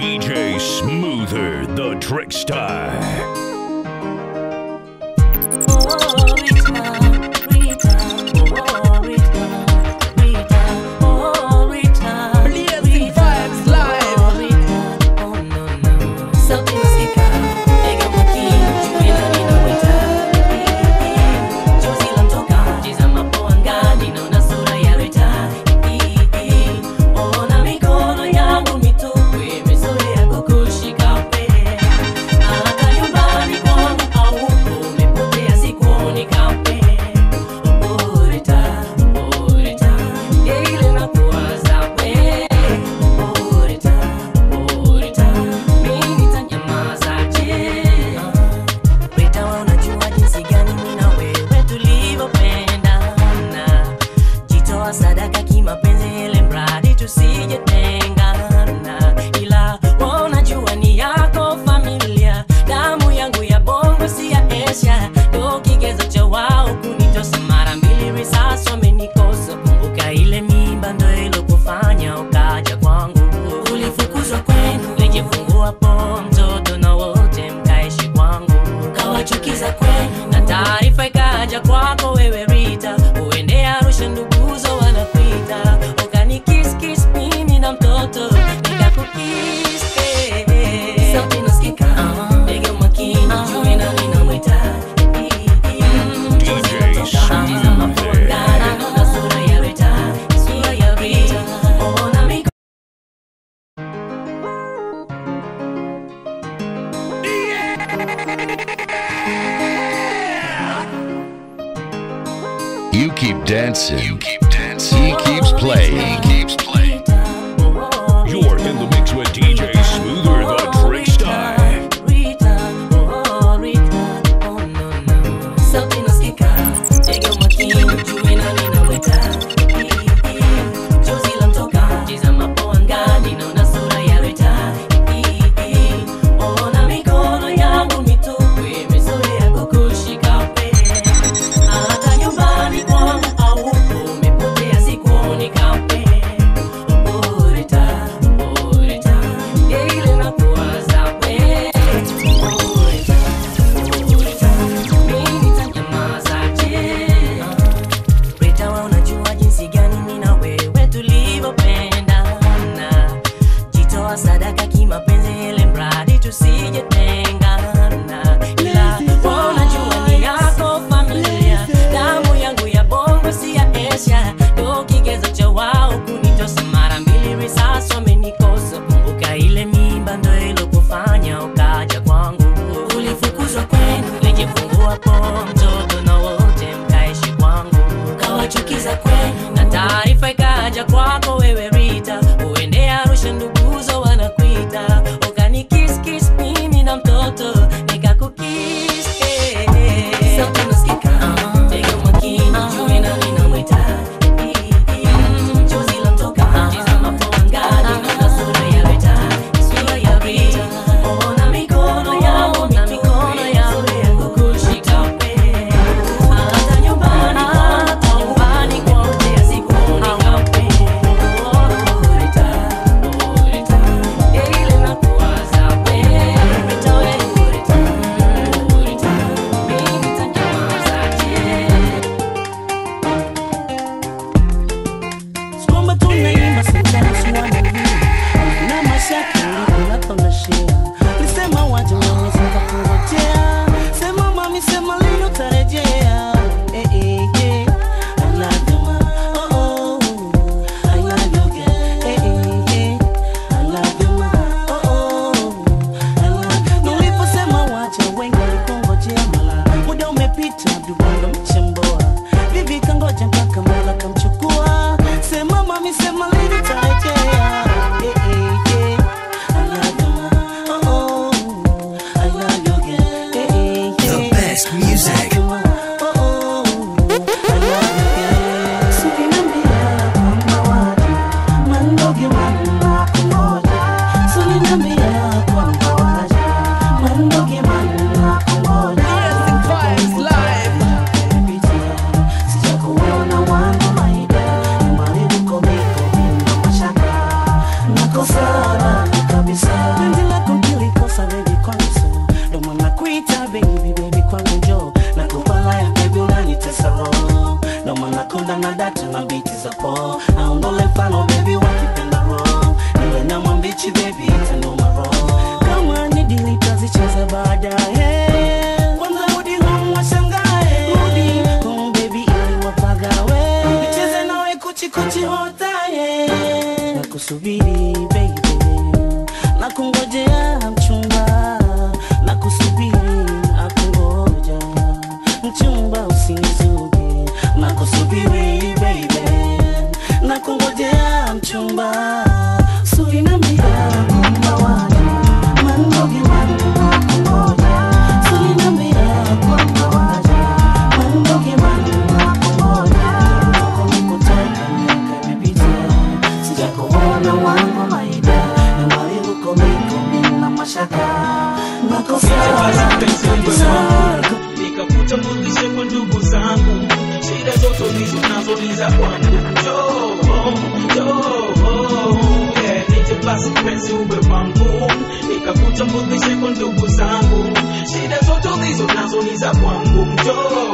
DJ Smoother, the Trickstar. Blazing vibes live. Rita, wewe unajua jinsi gani mimi na wewe tulivyopendana. Jitoa sadaka kimapenzi ili mradi tusijetengana. Ila wewe unajua ni yako familia, damu yangu ya bongo si ya Asia. Ndo kigezo cha wao kunitosa mara mbili, risasi wamenikosa. Kumbuka ile mimba ndo ilokufanya ukaja kwangu. Ulifukuzwa kwenu, lijifungua po mtoto na wote mkaishi kwangu kawachukiza kwenu na taarifa ikaja kwako wewe Rita, uende Arusha nduguzo wanakuita, ukanikiskis mimi na mtoto nikakukis eh, eh. sauti nasikika ndege makini juu na ninamwita Mm, chozi latoka, tizama kwa angani, naona sura ya Rita, sura ya Rita, ona miko You keep dancing. You keep dancing. He keeps playing. He keeps playing. You're in the mix with DJ Smoother, the Trickstar. Rita, oh Rita, oh no no. Sauti nasikika, tega makini, jue na ninaweka. Chozi lanitoka, tizama po angani, naona sura ya Rita. Ona mikono yangu mitupu, imezoea kukushika pete. Hata nyumbani kwangu haupo, umepotea sikuoni kamwe. na data na biti za po aondole mfano bebi wakipenda ro niwe na mwambichi bebi itanoma ro kama ni dili tazicheza baadaye kwanza rudi home washangae rudi home baby ili wapagawe nicheze nawe kuchikuchi hotaye na kusubiri baby na kungojea mchumba na kusubiri akungoja mchumba usinizuge na kusubiri baby na kungojea mchumba suri na mbia kumba waja mandogi wangu wakungoja suri na mbia kumba waja mandogi wangu wakungoja kutoka nikotoka miaka imepita sijakuona wangu maida na maliruko miko mina mashaka nakosa nikakutambulishe kwa ndugu zangu shida zote ulizo nazo ni za kwangu Njoo, njoo, yeah, nije basi mpenzi uwe wangu nikakutambulishe kwa ndugu zangu shida zote ulizo nazo ni za kwangu Njoo,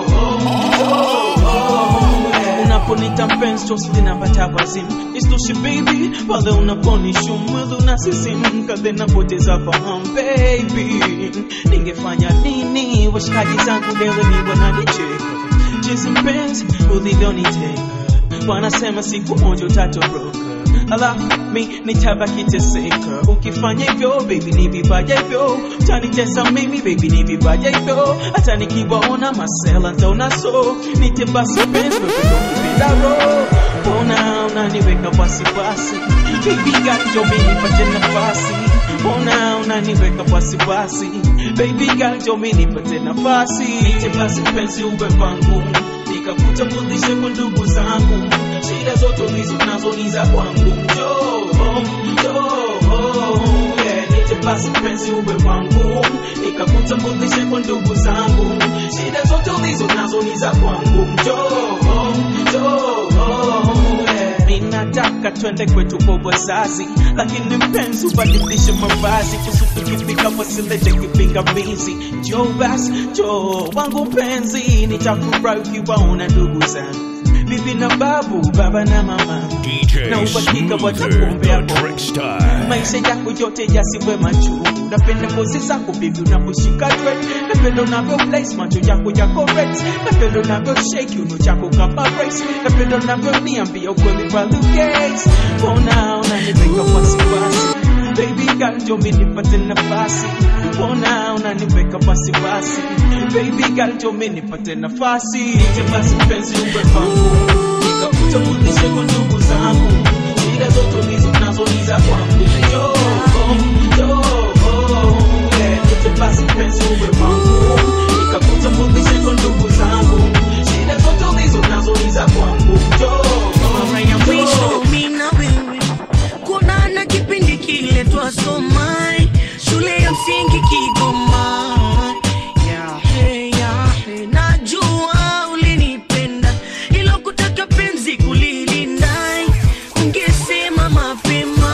njoo, yeah. unaponita mpenzi chosi linapata wazimu istoshi baby pale unaponishu mwili unasisimka then napoteza fahamu baby ningefanya nini washikaji zangu leo ni wananicheka jinsi mpenzi ulivyoniteka wanasema siku moja utatoroka alafu mi nitabaki teseka ukifanya hivyo baby ni vibaya hivyo utanitesa mimi baby ni vibaya hivyo hata nikiwaona masela ntaona so nite basi penzi wewe ndo kipenda roho mbona unaniweka wasiwasi baby gajo mi nipate nafasi mbona unaniweka wasiwasi baby gajo mi nipate nafasi nite basi penzi uwe wangu nikakutambulishe kwa ndugu zangu shida zote ulizo nazo ni za kwangu njoo njoo yeah, nije basi mpenzi uwe wangu nikakutambulishe kwa ndugu zangu shida zote ulizo nazo ni za kwangu njoo njoo yeah. ninataka twende kwetu kwa wazazi lakini mpenzi ubadilishe mavazi kusudi kifika wasilete kipingamizi njoo basi njoo wangu mpenzi nitafurahi ukiwaona ndugu zangu bibi na babu baba na mama DJ na uhakika Smoother, watakuombea the kwa trick style. maisha yako yote yasiwe machungu napenda ngozi zako bibi unaposhika dread napenda unavyo place macho yako yako red napenda unavyo shake uno chako kama race napenda unavyo niambia ukweli kwa luges mbona unaniweka wasiwasi baby girl ndio mimi nipate nafasi mbona unaniweka wasiwasi baby girl ndio mimi nipate nafasi je basi mpenzi uwe wangu nikakutambulishe kwa ndugu zangu shida zote ulizo nazo ni za kwangu Njoo, njoo, yeah, nije basi mpenzi uwe wangu nikakutambulishe kwa ndugu zangu shida zote ulizo nazo ni za kwangu Njoo, mara ya mwisho njoo. mi na wewe kuonana kipindi kile twasoma shule ya msingi Kigoma. Yahe, yahe, najua ulinipenda ilo kutaka penzi kulilinda ungesema mapema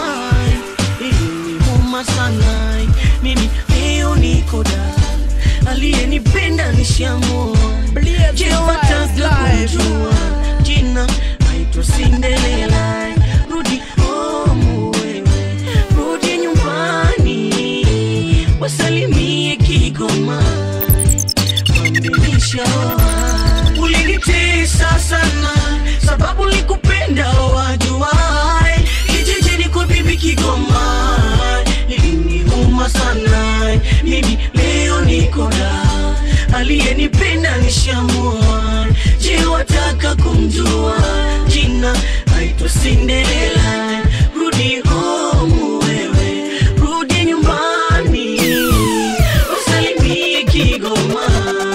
ilinimuma sana mimi leo niko da aliyenipenda nishamua je wataka kujua jina aitwa Cinderella rudi home wewe rudi nyumbani wasalimie Kigoma wamenisha ulinitesa sana sababu likupenda wajuai kijijini kwa bibi Kigoma iliniuma sana mimi leo niko da aliyenipenda nishamua je wataka kumjua jina aitwa Cinderella rudi home wewe rudi nyumbani usalimie Kigoma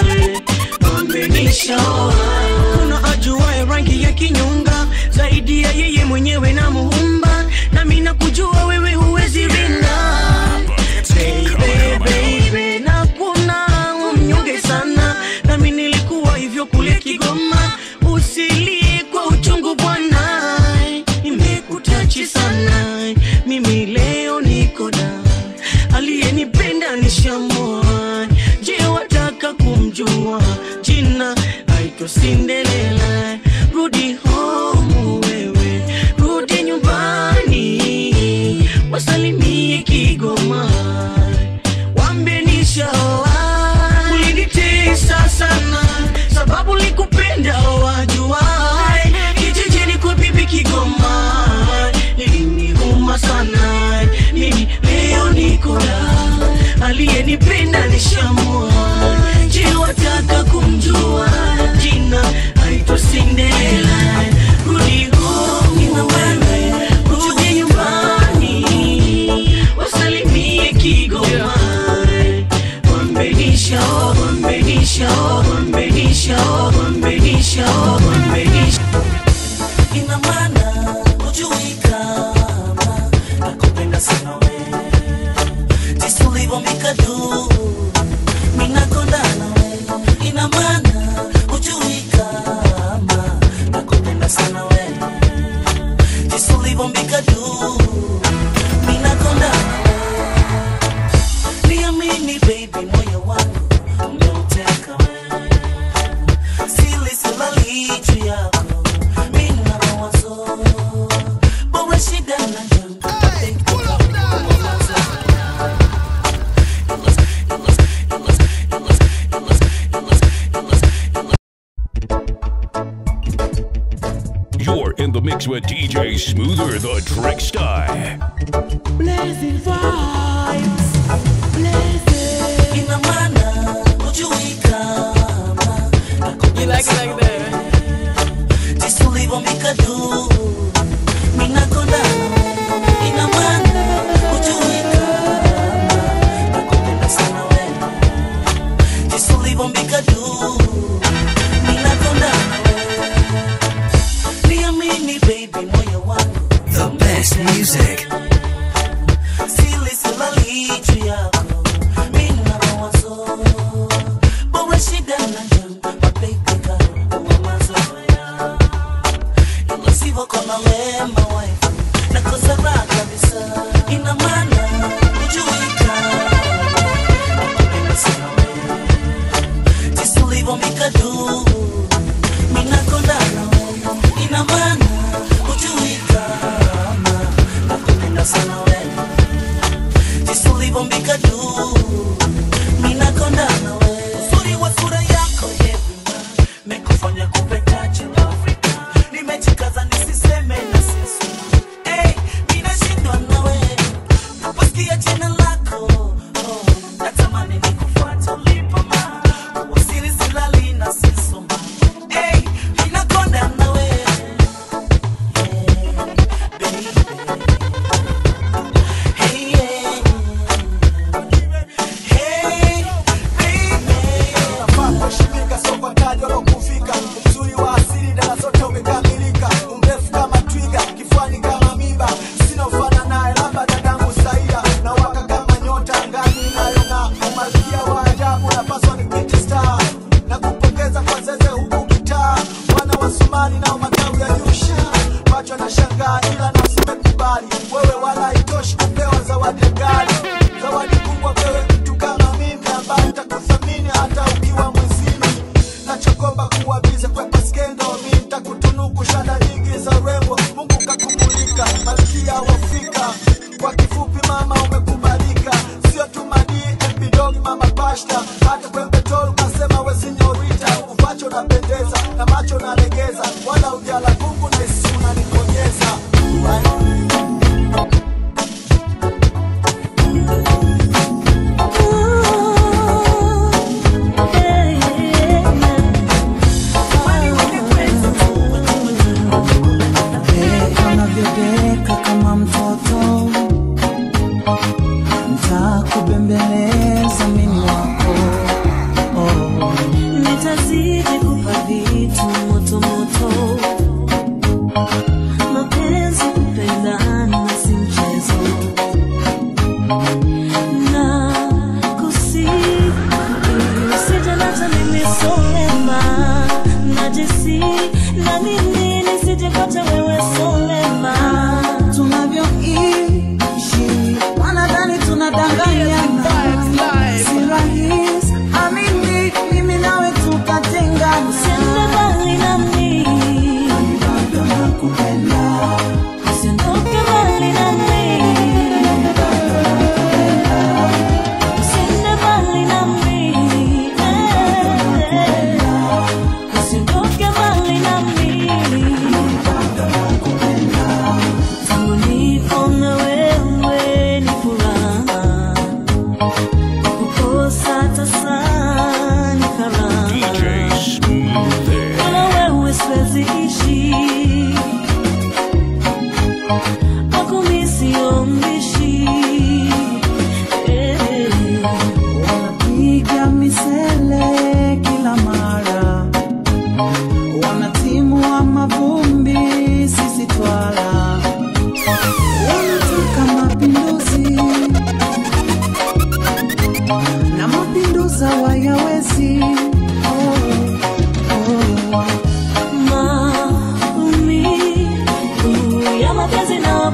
wamenishaoa kuna ajuaye rangi ya kinyonga zaidi ya yeye mwenyewe na muumba nami nakujua wewe huwezi rinda Baby, baby, na kuna mnyonge sana nami nilikuwa hivyo kule Kigoma usilie kwa uchungu maana hujui kama nakupenda sana we jinsi ulivyomikadu minakonda nawe ina maana hujui kama nakupenda sana we jinsi ulivyomikadu minakonda nawe niamini baby moyo wangu umeuteka we sili silali juu yako mina mawazo bora shida na jambo You're in the mix with DJ Smoother the Trickstar. Blazing vibes, blazing. ina maana hujui kama You like it like that? jinsi ulivyomikadu minakonda ina maana hujui kama nakupenda sana we jinsi ulivyomikadu minakonda niamini baby moyo wangu The best music. sili silali juu yako mina mawazo bora shida na jambo mababy kawa mazoea ilo sivyo kona wema waifu nakosa raha kabisa ina maana hujui kama nakupenda sana wewe jinsi ulivyomikadu minakonda nawe ina maana hujui kama nakupenda sana wewe jinsi ulivyombika juu minakonda nawe uzuri wa sura yako yevima mekufanya kupetache afrika nimejikaza nisiseme na sisi hey, minashindwa nawe naposikia jina lako oh, natamani nikufuata ulipo ma usiri silali na sisoma hey, minakonda nawe hey, baby Hey, yeah. Hey, baby. Unafaa kuheshimika, sio kwa taji wala kufika. Uzuri wa asili dara zote umekamilika, umrefu kama twiga, kifuani kama miba, sina ufana naye, labda dadangu Saida, na waka kama nyota angani inayong'aa, umalkia wa ajabu, napaswa nikuite star, na kupongeza kwa zeze huku kitaa, wana wa Somali nao matawi ya Yusha, macho na shangaa, ila nafsi imekubali, wewe wala haitoshi kupewa zawadi ya gari, zawadi kubwa pewe mtu kama mimi ambaye nitakuthamini hata ukiwa mwezini nachokomba kuwa bize kwepa skendo mi nitakutunuku shada nyingi za urembo mungu kakumulika malkia wa afrika kwa kifupi mama umekubalika sio tu madii epidog mama pashta hata kwempetol ukasema we sinyorita uvacho napendeza na macho nalegeza wala ujala kungu na isi unanikonyeza anavyodeka kama mtoto ntakubembeleza mimi wako oh. nitazidi kupa vitu moto moto mapenzi kupendana si mchezo na kusi sijalata mimi solema najisi na mimi nisijepata wewe solema tunavyoishi wanadhani tunadanganyana si rahisi amini mimi nawe tukatengana Usiende mbali nami, bado nakupenda usiondoke mbali nami, usiende mbali nami, eh, usiondoke mbali nami. Tangu nipo na wewe ni furaha, kukosa tasa ni karaha. DJ Smoother. Bila wewe siwezi ishi, kwako mi sio mbishi. Eh, wanapiga misele kila mara wanatimu wa mavumbi sisi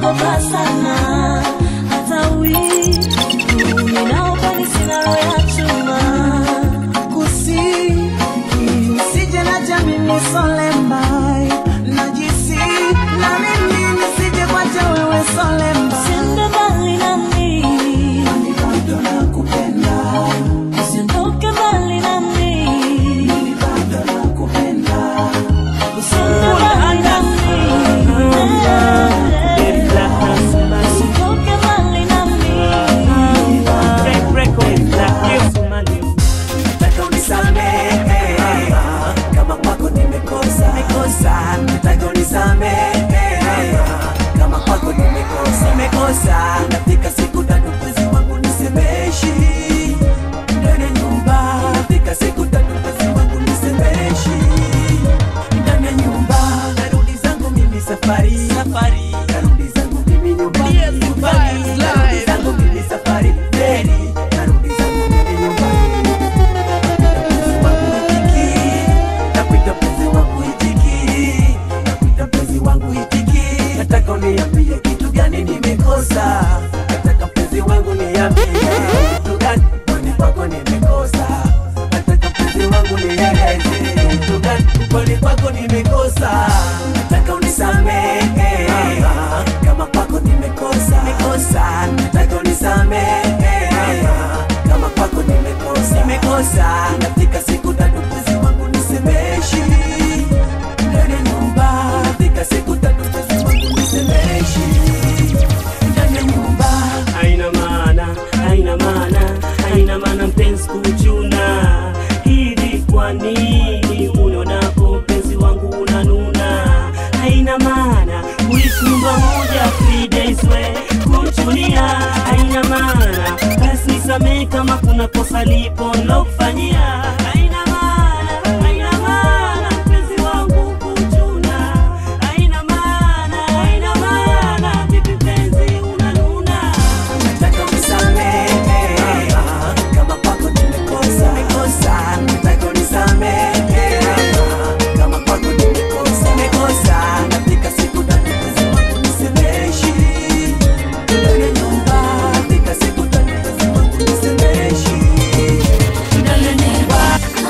naogopa sana hata wivu ninaopani sina roho ya chuma kusi usije na jamini solembai najisi na mimi nisije kwacha wewe solemba Usiende mbali nami Mimi bado nakupenda usiondoke mbali nami Mimi bado nakupenda usiende mbali nami usiondoke mbali nami Nataka unisamehe kama kwako nimekosa nimekosa. Nataka unisamehe kama kwako nimekosa nimekosa. Nafika siku tatu mwezi wangu nisemeshi ndani ya nyumba. Nafika siku tatu mwezi wangu nisemeshi ndani ya nyumba. Narudi zangu mimi safari safari. Narudi zangu mimi nyumbani nyumbani. Narudi zangu mimi safari feri. Narudi zangu mimi nyumbani nakuita mpenzi wangu itiki nakuita mpenzi wangu itiki nataka uniambie kitu gani nimekosa nataka mpenzi wangu niambie kitu gani kwani kwako nimekosa nataka mpenzi wangu nieleze kitu gani kwani kwako nimekosa nataka unisamehe kama kwako nimekosa nimekosa nataka unisamehe kama kwako nimekosa nimekosa nafika siku tatu mwezi wangu nisemeshi ndani ya nyumba nafika siku tatu mwezi wangu nisemeshi ndani ya nyumba haina maana haina maana haina maana mpenzi kuchuna hivi kwa nini unionapo mpenzi wangu unanuna haina maana kuishi nyumba moja three days we kuchunia haina maana basi nisamehe kama kuna kosa lipo nilokufanyia haina maana haina maana mpenzi wangu kuchuna haina maana haina maana vipi mpenzi unanuna nataka unisamehe kama kwako nimekosa nimekosa nataka unisamehe kama kwako nimekosa nimekosa nafika siku tatu mwezi wangu nisemeshi ndani ya nyumba nafika siku tatu mwezi wangu nisemeshi ndani ya nyumba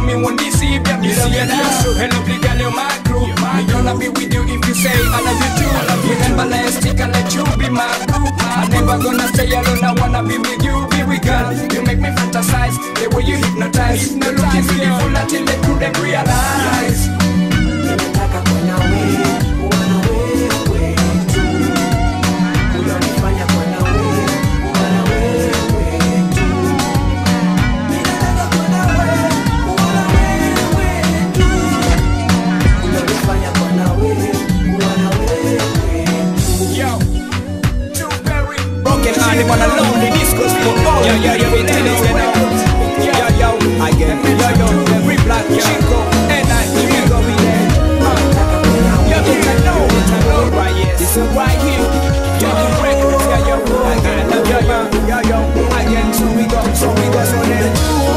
me one DC, baby, see you now. And lovely girl, you're my crew. Me gonna be with you if you say I love you too. I love you everlasting, and let you be my crew. I'm never gonna stay alone, I wanna be with you, be with girl. You make me fantasize, the way you hypnotize. You looking beautiful until they couldn't realize. Ninataka kuwa na wewe, kuwa na wewe tu. Unanifanya kuwa na wewe, kuwa na wewe tu. Ninataka kuwa na wewe, kuwa na wewe tu. Unanifanya kuwa na wewe, kuwa na wewe tu. Yo, too very broken hearted but a lonely discos for all. Yo, yo, yo, we tell you, you know. Yo, yo, I get it. Yo, yo, every black chico, and I, you go be there. Uh, yo, you can know, you can know, right, yes. This is right here. Yo, the records, yo, yo, I get it. Yo, yo, yo, yo, I get it. So we go, so we go, so then.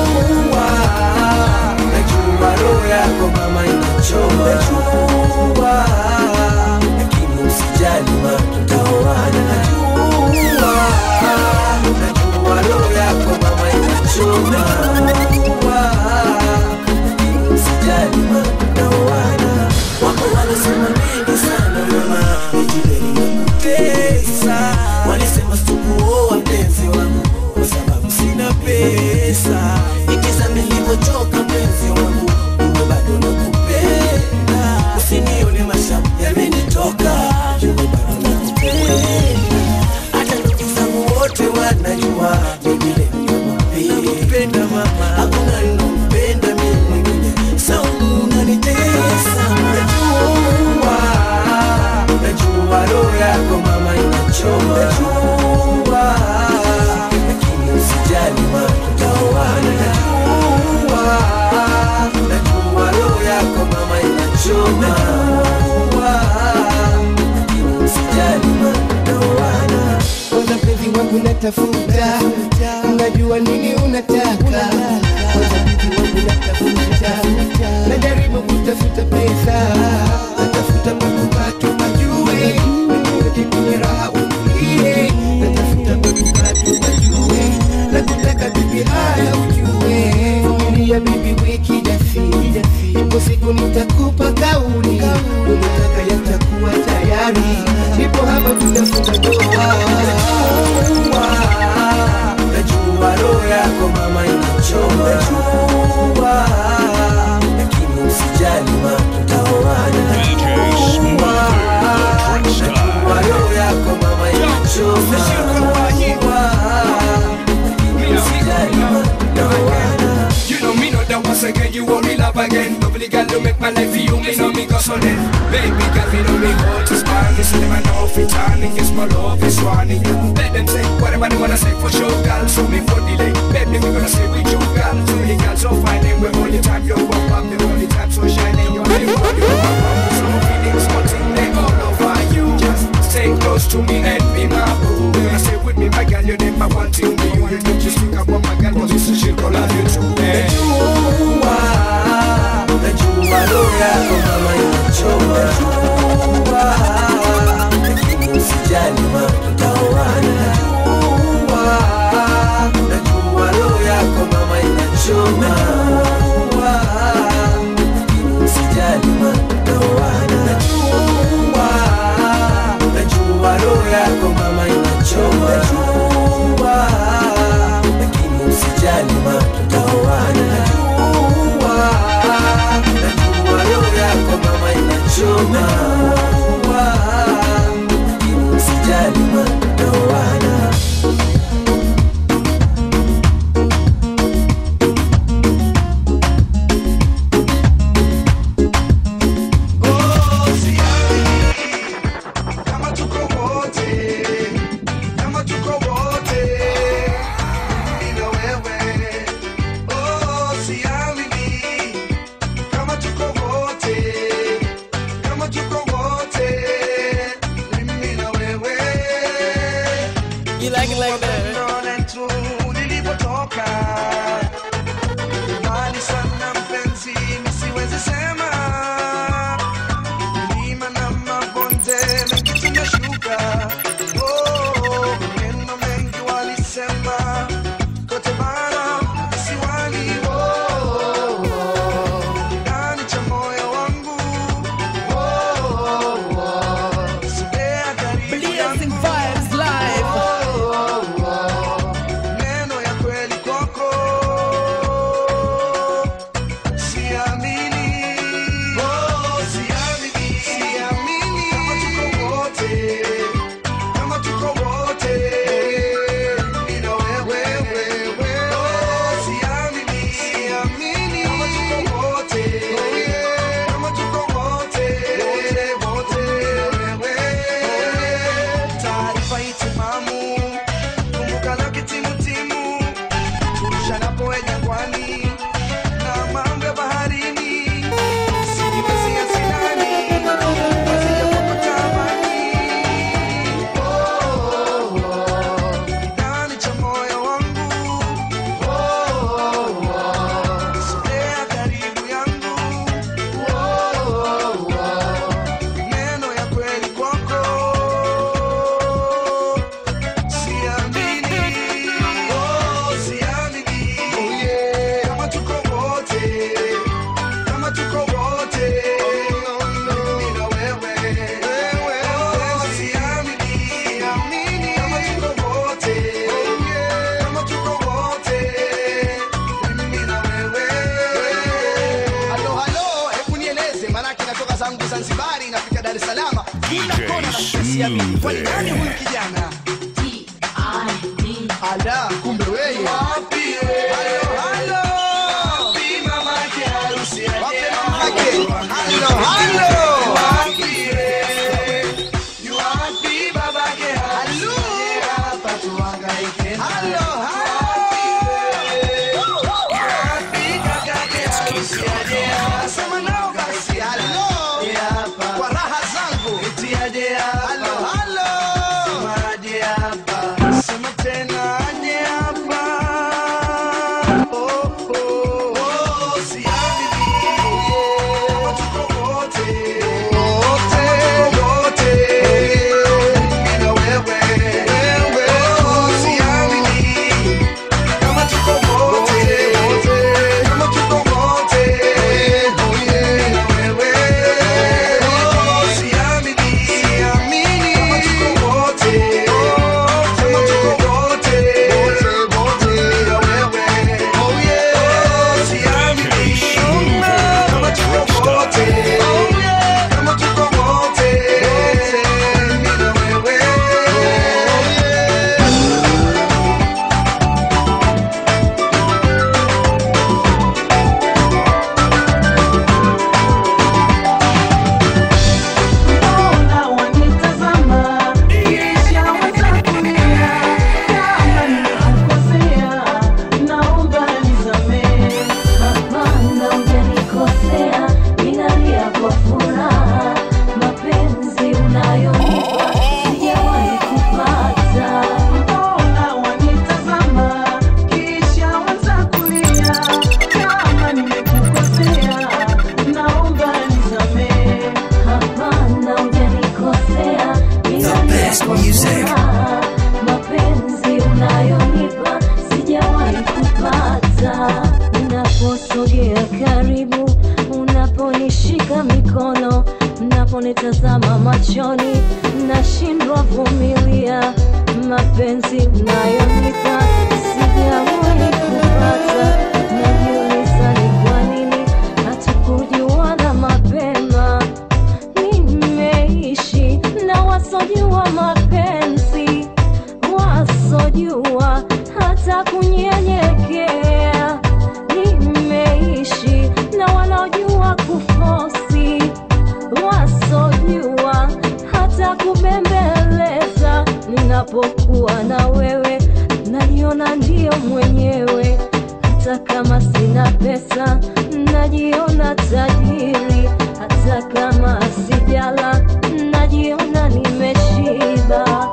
Najua roho yako mama inachoma Najua Lakini usijali ma tutaoana Najua Najua roho yako mama inachoma Najua Lakini usijali ma tutaoana Wako wanasema mengi sana mama Ejibeli ya kutesa Walisema sikuoa mpenzi wangu Kwa sababu sina pesa Ikiza nilivyochoka mpenzi wangu Uwe bado nakupenda Usinione mashamu yamenitoka Uwe bado nakupenda Hata ndugu zangu wote wanajua Ni vile nakupenda mama Hakuna ninampenda mimi mwingine Saumu unanitesa Najua Najua roho yako mama inachoma Najua Lakini usijali ma tutaoana Najua Najua roho yako mama inachoma Najua Lakini usijali ma tutaoana kwanza mpenzi wangu natafuta unajua nini unataka kwanza mpenzi wangu natafuta najaribu kutafuta pesa natafuta manukato majue niweke kwenye raha utulie natafuta manukato majue na kutaka bibi haya ujue vumilia bibi wiki jasiri ipo siku nitakupa kauli unataka yatakuwa tayari ipo hapa tutafunga ndoa Najua roho yako mama inachoma Najua Lakini usijali ma tutaoana DJ Smooth, the trick star. Najua roho yako mama inachoma Najua Lakini usijali ma tutaoana You know me know that once again you only love again Lovely girl you make my life for you me know me go so then Baby girl me know me hold to span This is them I know fit on It's my love is running Let them say whatever they wanna say for sure girl So me for delay Baby we gonna stay with you girl So the girl so fine and we're only time you walk up The only time so shining You're the one you are from So feelings wanting they all over you Just stay close to me and be my boo Gonna stay with me my girl you never wanting me You don't just think about my girl Cause it's a shit call love you too eh. Najua Najua roho yako mama inachoma Najua Lakini usijali ma tutaoana Najua Najua roho yako mama inachoma Najua Lakini usijali ma tutaoana Najua Najua roho yako mama inachoma Najua Lakini usijali ma tutaoana Najua Najua roho yako mama inachoma Zanzibari inafika Dar es Salaam, kila kona na kusiamini. Kwani nani huyu kijana? Ala, kumbe wewe. Halo, halo. Wapi mamake harusi aje? Halo, halo. Yu wapi babake harusi aje? Hapa tuhangaike. Halo, halo. Wapi kakake harusi aje? Sema nao basi. Halo. Kwa raha zangu. Eti aje hapa. Halo, halo. Sema aje hapa. Sema tena aje hapa. Oh, oh, oh, siamini. Kama tuko wote. Wote, wote. Mimi na wewe. Wewe. Oh, siamini. Kama tuko wote. Kama tuko wote. Oh, yeah. Na wewe. Oh, siamini. Siamini. Kama tuko wote. Kama tuko wote. Wote, wote. Na wewe. Oh, yeah. Oh, siamini. Kama tuko wote. Oh, yeah. Kama tuko wote. Mimi na wewe. Oh, yeah. Mbona wanitazama kisha watakulia? Kama nimekukosea, naomba nisamehe. Hapana, hujanikosea, ninalia kwa furaha. Mapenzi unayonipa sijawahi kupata. Mbona wanitazama kisha watakulia? Kama nimekukosea, naomba nisamehe. Hapana, hujanikosea, ninalia best kwa music. furaha. Mapenzi unayonipa sijawahi kupata. Unaposogea karibu, unaponishika mikono, unaponitazama machoni, nashindwa vumilia. Mapenzi unayonipa sijawahi kupata. Najiuliza ni kwa nini hatukujuana mapema nimeishi na wasojua mapenzi, wasojua hata kunyenyekea. Nimeishi na wanaojua kufosi, wasojua hata kubembeleza. Ninapokuwa na wewe, najiona ndio mwenyewe hata kama sina pesa najiona tajiri, hata kama sijala najiona nimeshiba.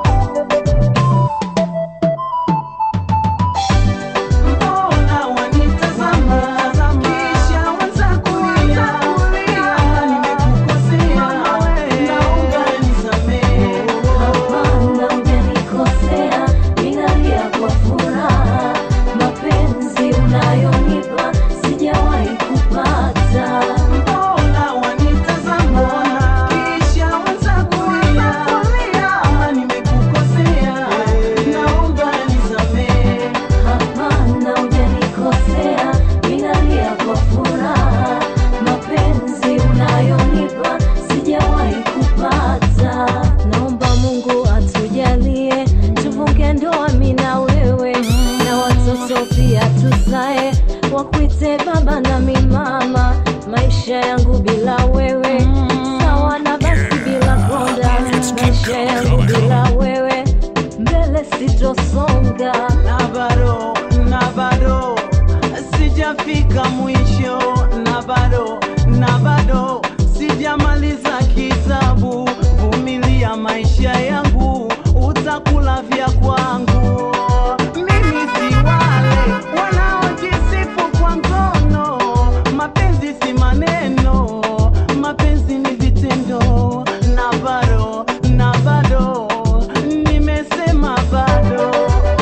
Mbona wanitazama kisha watakulia? Kama nimekukosea, naomba nisamehe. Hapana, hujanikosea, ninalia kwa furaha. Mapenzi unayonipa sijawahi kupata. Mbona wanitazama kisha watakulia? Kama nimekukosea, naomba nisamehe. Hapana, hujanikosea, ninalia kwa furaha. Mapenzi unayonipa sijawahi kupata. Naomba Mungu atujalie tufunge ndoa mimi na wewe, na watoto pia tuzae, wakuite baba na mimi mama. Maisha yangu bila wewe sawa na basi bila konda, maisha yangu bila wewe mbele sitosonga. na bado na bado sijafika mwisho na bado na bado sijamaliza kitabu vumilia maisha yangu utakula vya kwangu mimi si wale wanaojisifu kwa ngono mapenzi si maneno mapenzi ni vitendo na bado na bado nimesema bado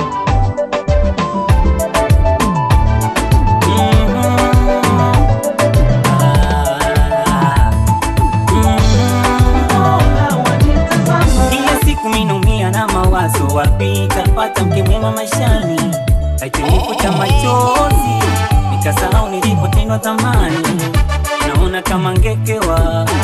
Kila siku minaumia na mawazo, wapi tapata mke mwema maishani? Akinifuta machozi, nikasahau nilipotendwa zamani. Naona kama ngekewa,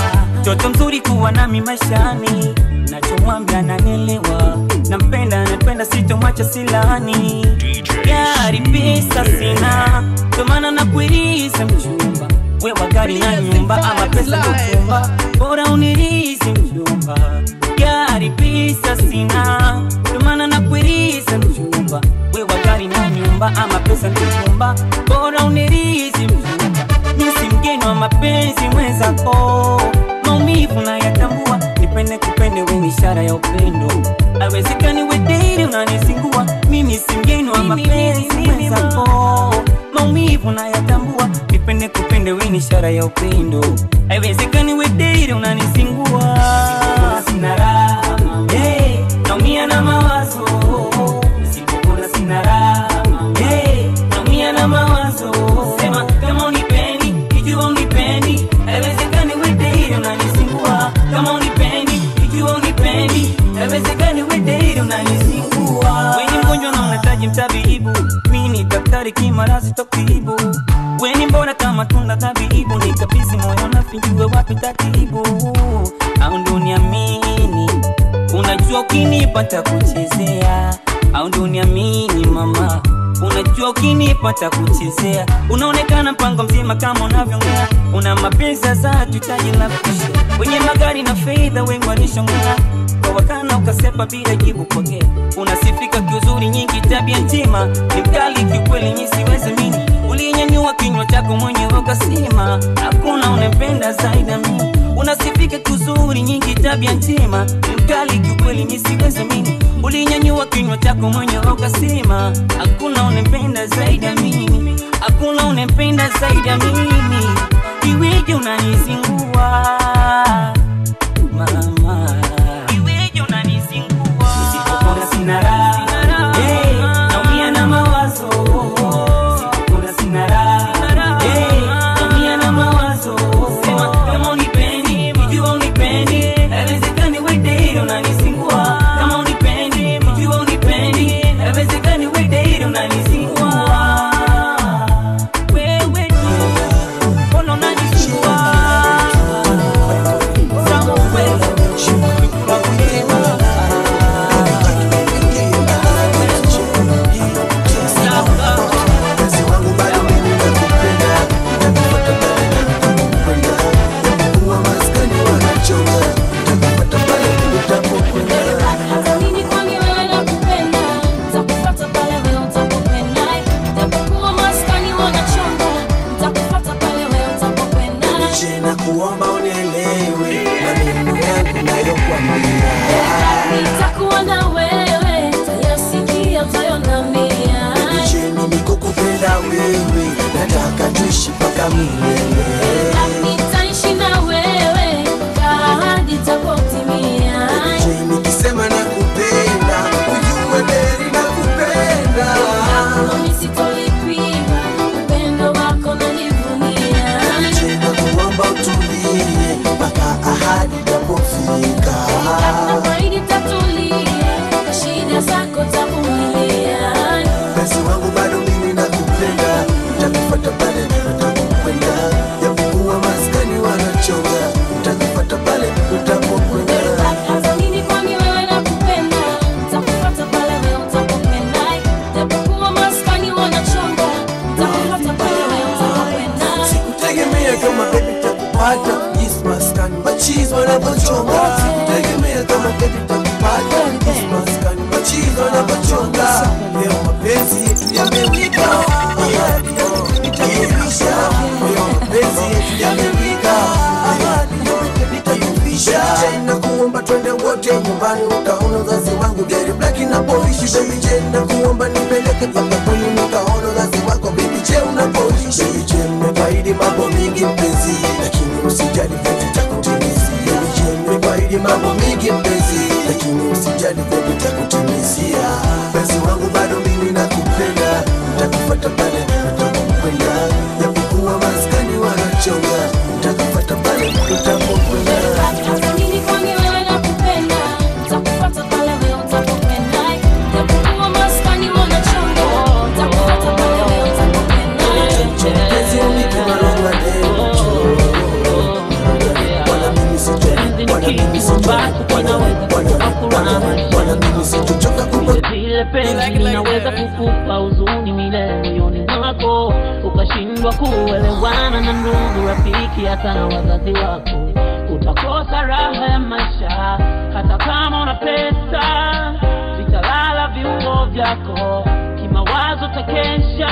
mtoto mzuri kuwa nami maishani nachomwambia nanelewa nampenda napenda sitomwacha silani gari pesa sina ndomana nakuiriza mchumba wewa gari na nyumba ama pesa kuchumba bora unirizi mchumba gari pesa sina ndomana nakuiriza mchumba wewa gari na nyumba ama pesa kuchumba bora unirizi mchumba misi mgeni wa mapenzi mwenzako maumivu na yatambua nipende kupende weni ishara ya upendo awezekani wederi unanisingua mimi si mgeni wa mapenzi mwenzako maumivu na yatambua nipende kupende weni ishara ya upendo awezekani wederi unanisingua sina raha hey, naumia na mawazo nisipokula sina raha hey, naumia na mawazo sema kama unipendi ikiwa unipendi haiwezekani wedeiri unanisingua kama unipendi ikiwa unipendi haiwezekani wedeiri unanisingua weni mgonjwa na unahitaji mtabibu mi ni daktari kimarazi tokibu weni mbona kama tunda tabibu nikabizi moyo nafinjue wapi tatibu au ndo niamini unajua ukinipata kuchezea au ndo niamini mama unajua ukinipata kuchezea unaonekana mpango mzima kama unavyongea una mapenzi sasa tutaji la kusha wenye magari na fedha wengi walishongea kwa wakana ukasepa bila jibu pokea unasifika kiuzuri nyingi tabia njema ni mkali kiukweli nyi siwezi mini ulinyanyua kinywa chako mwenyewe ukasema hakuna unempenda zaidi ya mimi unasifika kuzuri nyingi tabia njema ni mkali kiukweli mi siwezi mini ulinyanyua kinywa chako mwenyewe ukasema hakuna unempenda zaidi ya mimi hakuna unempenda zaidi ya mimi iweje unanizingua mama iweje unanizingua nisipopona sina raha Hey, naumia na mawazo Nisipopona sina raha Hey, naumia na mawazo sema kama unipendi ikiwa unipendi haiwezekani wedeiri unanizingua kama unipendi ikiwa unipendi haiwezekani wedeiri unanizingua wewe mbona unanizingua Sawa wewe Kuna kunema Hata nini kwani wewe nakupenda, nitakufuata pale wewe utakapokwenda. Japokuwa maskani wanachonga, nitakufuata pale wewe utakapokwenda. Je, na kuomba unielewe maneno yangu nayokwambia Nitakuwa na wewe, utayasikia, utayonambia. Je, mimi kukupenda wewe nataka tuishi mpaka milele Nitaishi na wewe, ahadi itapotimia. Je, nikisema nakupenda ujue kweli nakupenda Nami sitolipima, upendo wako nalivunia. Je, na kuomba utulie mpaka ahadi itapofika Nafaidi tatulia, na shida zako tavumilia. Basi wangu bado mimi nakupenda Nitakufuata pale utapokwenda Japokuwa maskani wanachonga Nitakufuata pale utapokwenda Hata nini kwani wewe nakupenda, nitakufuata pale wewe utapokwenda. Japokuwa maskani wanachonga, nitakufuata pale wewe utapokwenda. Sikutegemea kama baby takupata Yes maskani machizi wanapochonga Sikutegemea kama baby takupata Yes maskani machizi wanapochonga Leo mapenzi yetu yamewika Ahadi yote nitakuvisha Leo mapenzi yetu yamewika Ahadi yote nitakuvisha Jana kuomba twende wote nyumbani ukaona uzazi wangu Gary Black inapoishi baby Jana kuomba nipeleke mpaka kwenu nikaona uzazi wako baby Je unapoishi baby Je mmefaidi mambo mingi mpenzi lakini usijali vyote takutimizia baby Je mmefaidi mambo mingi mpenzi lakini usijali vyote takutimizia mpenzi wangu bado mimi nakupenda nitakufuata pale utapokwenda japokuwa maskani wanachonga nitakufuata pale utapokwenda Hata nini kwani wewe nakupenda, nitakufuata pale wewe utapokwenda. Japokuwa maskani wanachonga, nitakufuata pale wewe utapokwenda. mpenzi unipe marogwa leo wala mimi sijui basi kinaweza kukupa furaha vile vile penzi linaweza kukupa huzuni milele moyoni mwako ukashindwa kuelewana na ndugu rafiki hata na wazazi wako utakosa raha ya maisha hata kama una pesa vitalala viungo vyako kimawazo takesha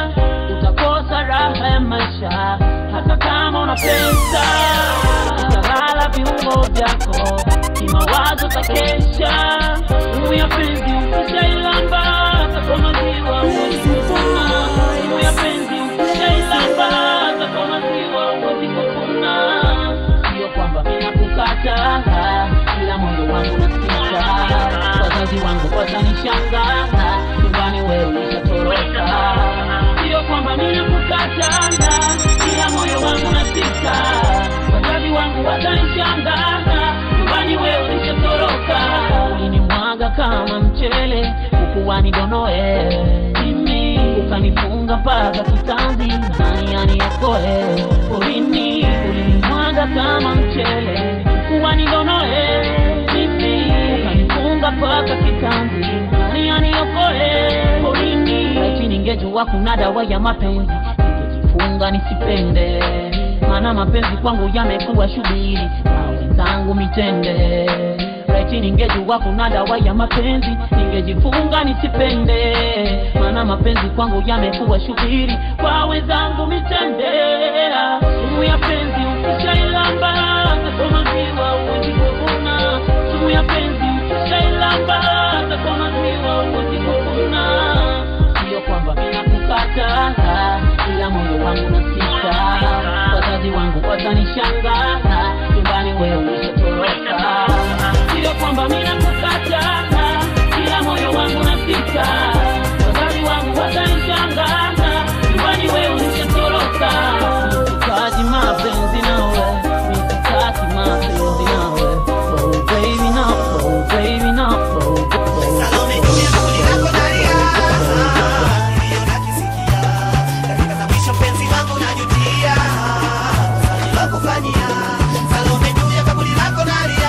utakosa raha ya maisha hata kama una pesa vitalala viungo vyako kimawazo takesha simu ya penzi ukishailamba hata kwa maziwa huwezi kukuna simu ya penzi ukishailamba hata kwa maziwa huwezi kukuna sio kwamba mina kukata ila moyo wangu nasika wazazi wangu watanishangaa nyumbani wewe ulishatoroka sio kwamba mina kukata ila moyo wangu nasika wazazi wangu watanishangaa nyumbani wewe ulishatoroka ulinimwaga kama mchele ukuwani donoe mimi ukanifunga mpaka kitanzi nani aniokoe porini ulinimwaga kama mchele ukuwani donoe mimi ukanifunga mpaka kitanzi nani aniokoe porini laiti ningejua kuna dawa ya mapenzi ningejifunga nisipende maana mapenzi kwangu yamekuwa shughuli na wenzangu mitende laiti ningejua kuna dawa ya mapenzi ningejifunga nisipende maana mapenzi kwangu yamekuwa shughuli kwa wenzangu mitende sumu ya penzi ukishailamba hata maziwa huwezi kuvuna sumu ya penzi ukishailamba hata maziwa huwezi kuvuna sio kwamba mina kukata ila moyo wangu nasika wazazi wangu watanishangaa nyumbani wewe ulishatoroka sio kwamba mina kukata ila moyo wangu nasika wazazi wangu watanishangaa nyumbani wewe ulishatoroka sitaki mapenzi nawe sitaki mapenzi nawe oh baby no oh baby no oh, oh, Mwisho penzi wangu najutia nilokufanyia Salome juu ya kaburi lako nalia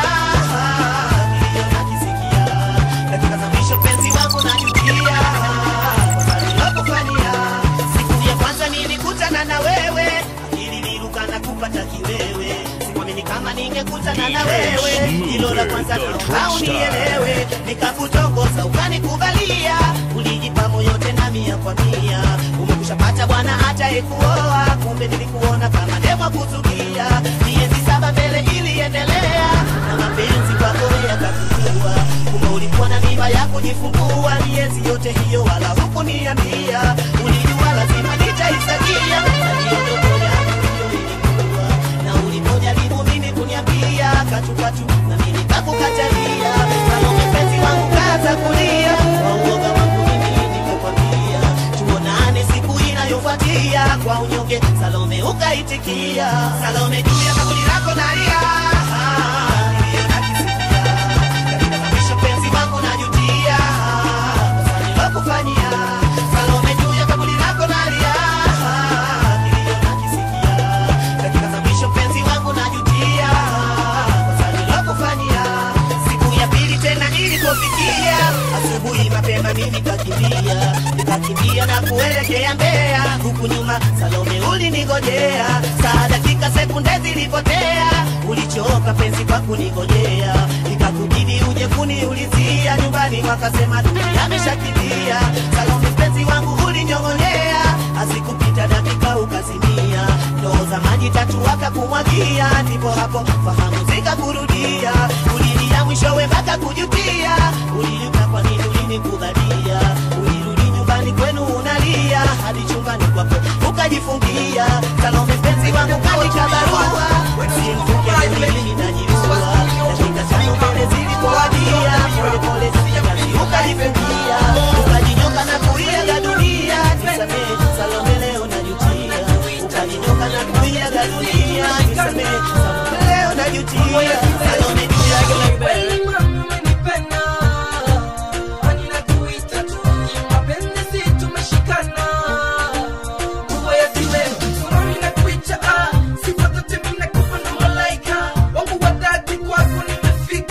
kilio nakisikia katika za mwisho penzi wangu najutia nilokufanyia siku ya kwanza nilikutana na wewe akili niruka na kupata kiwewe sikuamini kama ningekutana na wewe hilo la kwanza naomba unielewe nikakutongoza ukanikubalia ulijipa moyo tena mia kwa mia umekushapata bwana hata ekuoa kumbe nilikuona kama demo kuzukia miezi saba mbele iliendelea na mapenzi kwako yakakukua kumbe ulikuwa na mimba ya kujifungua miezi yote hiyo wala hukuniambia ulijua lazima nitaisagia na hiyo ndoto yangu hiyo ilikuwa na ulipojaribu mimi kuniambia katukatu na mimi nikakukatalia Salome penzi wangu kaza kulia kwa uoga wangu mimi nikakwambia tuonane siku inayofuatia kwa unyonge Salome ukaitikia Salome juu ya kaburi lako nalia Niliyo nakisikia. Katika mwisho penzi wangu najutia kosa nilokufanyia Salome juu ya kaburi lako nalia Niliyo nakisikia. Katika za mwisho penzi wangu najutia kosa nilokufanyia siku ya pili tena ilipofikia asubuhi mapema mimi nikakimbia nikakimbia na kuelekea Mbeya huku nyuma Salome ulinigojea saa dakika sekunde zilipotea ulichoka penzi kwa kunigojea nikakubidi uje kuniulizia nyumbani wakasema dunia ameshakimbia Salome penzi wangu ulinyong'onyea asikupita dakika ukazimia ndoo za maji tatu wakakumwagia ndipo hapo fahamu zikakurudia ulilia mwishowe mpaka kujutia ulijuta kwa nini ulinikubalia ulirudi nyumbani kwenu unalia hadi chumbani kwako ukajifungia Salome penzi wangu katika barua simfuke mimi najiua dakika tano mbele zilipowadia polepole kazi ukajifungia ukajinyoka na kuiaga dunia nisamehe Salome leo najutia ukajinyoka na kuiaga dunia nisamehe Salome leo najutia Salome juu ya Sifa zote mimi nakupa na malaika wangu wadadi kwako nimefika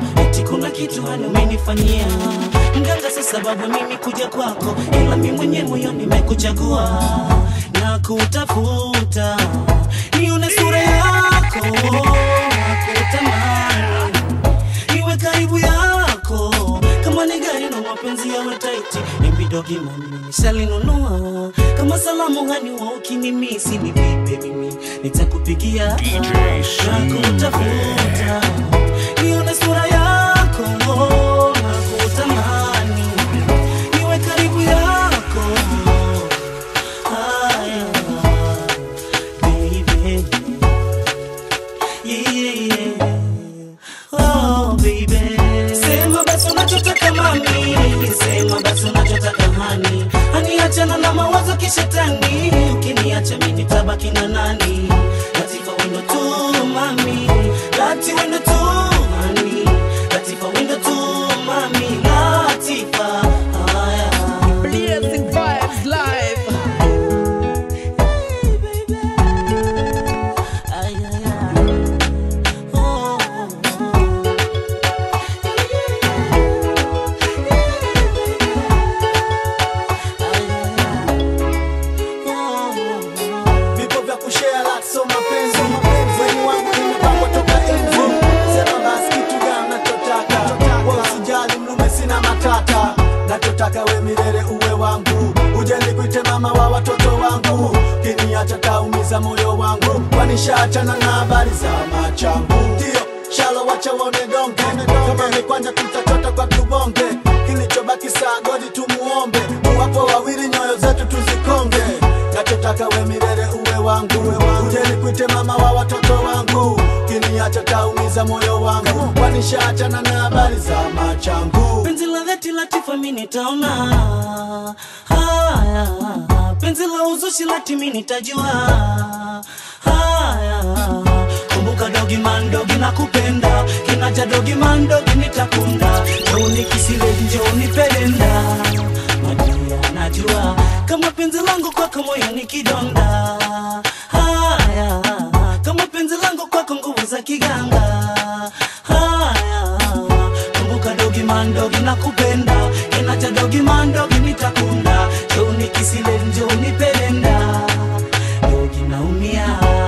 eti kuna kitu hani umenifanyia mganga si sababu mimi kuja kwako ila mi mwenye moyo nimekuchagua na kutafuta nione sura yako nakutamani iwe karibu yako kama ni gari na mapenzi yawe taiti imbidogi mami nishalinunua kama salamu hani wa ukinimisi ni vipe mimi nitakupigia na kutafuta nione sura yako nakutamani iwe karibu yako haya baby yeah, yeah. Oh, baby. Sema basi unachotaka mami, sema basi unachotaka hani, hani achana na mawazo kishetani, ukiniacha mimi nitabaki na nani? Latifa wendo tu mami, lati wendo tu mami, Latifa wendo tu mami, Latifa. Haya. Blazing vibes live. vipo vya kushare la so mapenzi weni wangu nimepangwa toka enzi sema basi kitu gani nachotaka wa usijali mlume sina matata nachotaka we milele uwe wangu uje nikuite mama wa watoto wangu kiniacha taumiza moyo wangu kwanishaachana na habari za machangu ndio shalo wacha waone donge kama ni kwanja tutachota kwa tubonge kilichobaki saa godi tumuombe wapo wawili nyoyo zetu tuzikonge nachotaka we milele uwe wangu uje nikuite mama wa watoto wangu kiniacha taumiza moyo wangu kwanishaachana na habari za machangu penzi la dhati latifa mi nitaona haya penzi la uzushi lati mi nitajua haya kumbuka dogi mandogi na kupenda kinaja dogi mandogi nitakunda joni kisile njoni pelenda madia najua kama penzi langu kwako moyo ni kidonda haya kama penzi langu kwako nguvu za kiganga haya kumbuka dogi mandogi na kupenda kinacha dogi mandogi nitakunda joni kisile njoni pelenda dogi naumia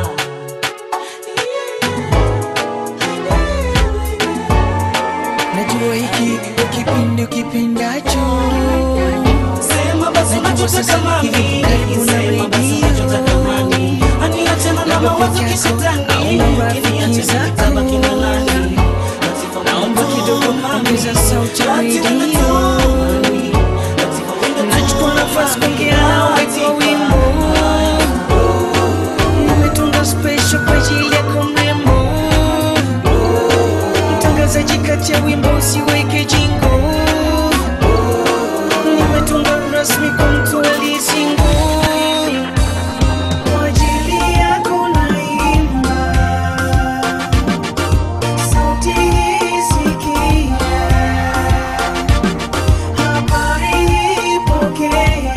najua hiki ndo kipindi ukipindacho Sema basi unachotaka mami, sema basi unachotaka mami. Aniachana na mawazo kishetani, kiniacha nitabaki na nani? naomba kidogo ongeza sauti ya redio nachukua nafasi kuongea nawe kwa wimbo nimetunga special kwa ajili yako mrembo mtangazaji kati ya wimbo usiweke jingo nimetunga rasmi kwa mtu aliyesingo kwa ajili yako naimba sauti hii sikia habari hii pokea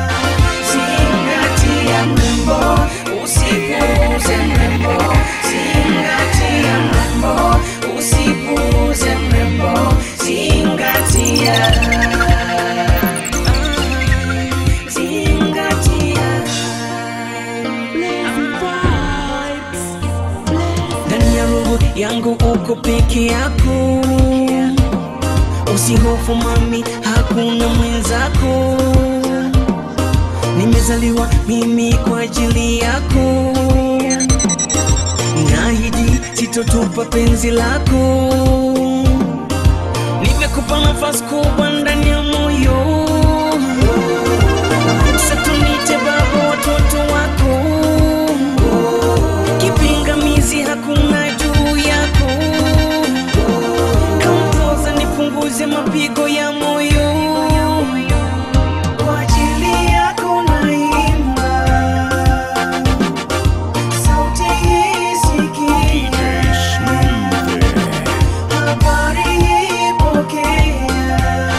zingatia mrembo usipuuze mrembo zingatia mrembo usipuuze mrembo zingatia zingatia ndani ya roho yangu uko peke yako usihofu mami hakuna mwenzako nimezaliwa mimi kwa ajili yako naahidi sitotupa penzi lako nimekupa nafasi kubwa ndani ya moyo satunite baba watoto wako kipingamizi hakuna juu yako kampoza nipunguze mapigo ya moyo kwa ajili yako naimba sauti hii sikia habari hii pokea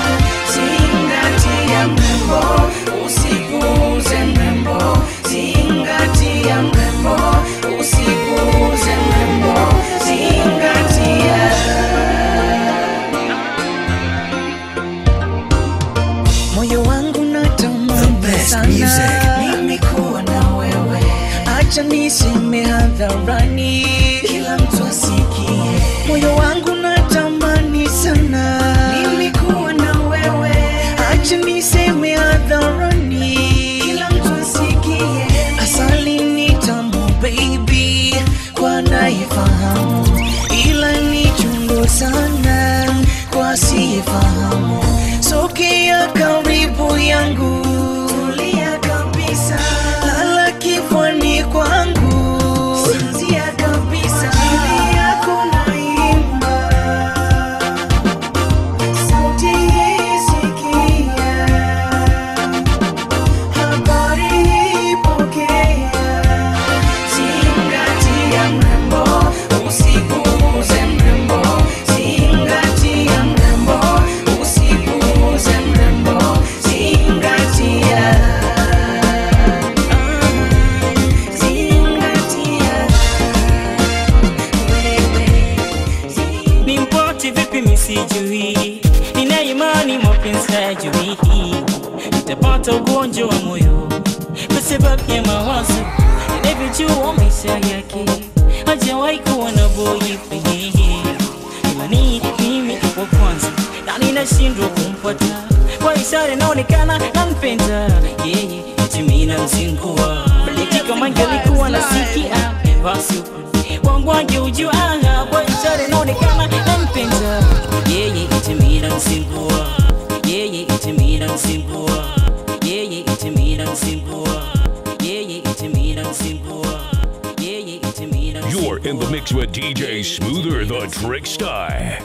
misijui nina imani mapenzi hayajui nitapata ugonjwa wa moyo kwa sababu ya mawazo ninavyojua maisha yake hajawahi kuwa na boyfriend ila ni mimi wa kwanza na ninashindwa kumpata kwa ishara inaonekana nampenda yeye eti mimi namzingua eti kama angelikuwa nasikia basi wangu angeujua kwa ishara inaonekana nampenda yeye eti mimi namzingua yeye eti mimi namzingua yeye eti mimi namzingua yeye eti mimi namzingua yeye eti mimi namzingua You're in the mix with DJ Smoother the Trickster.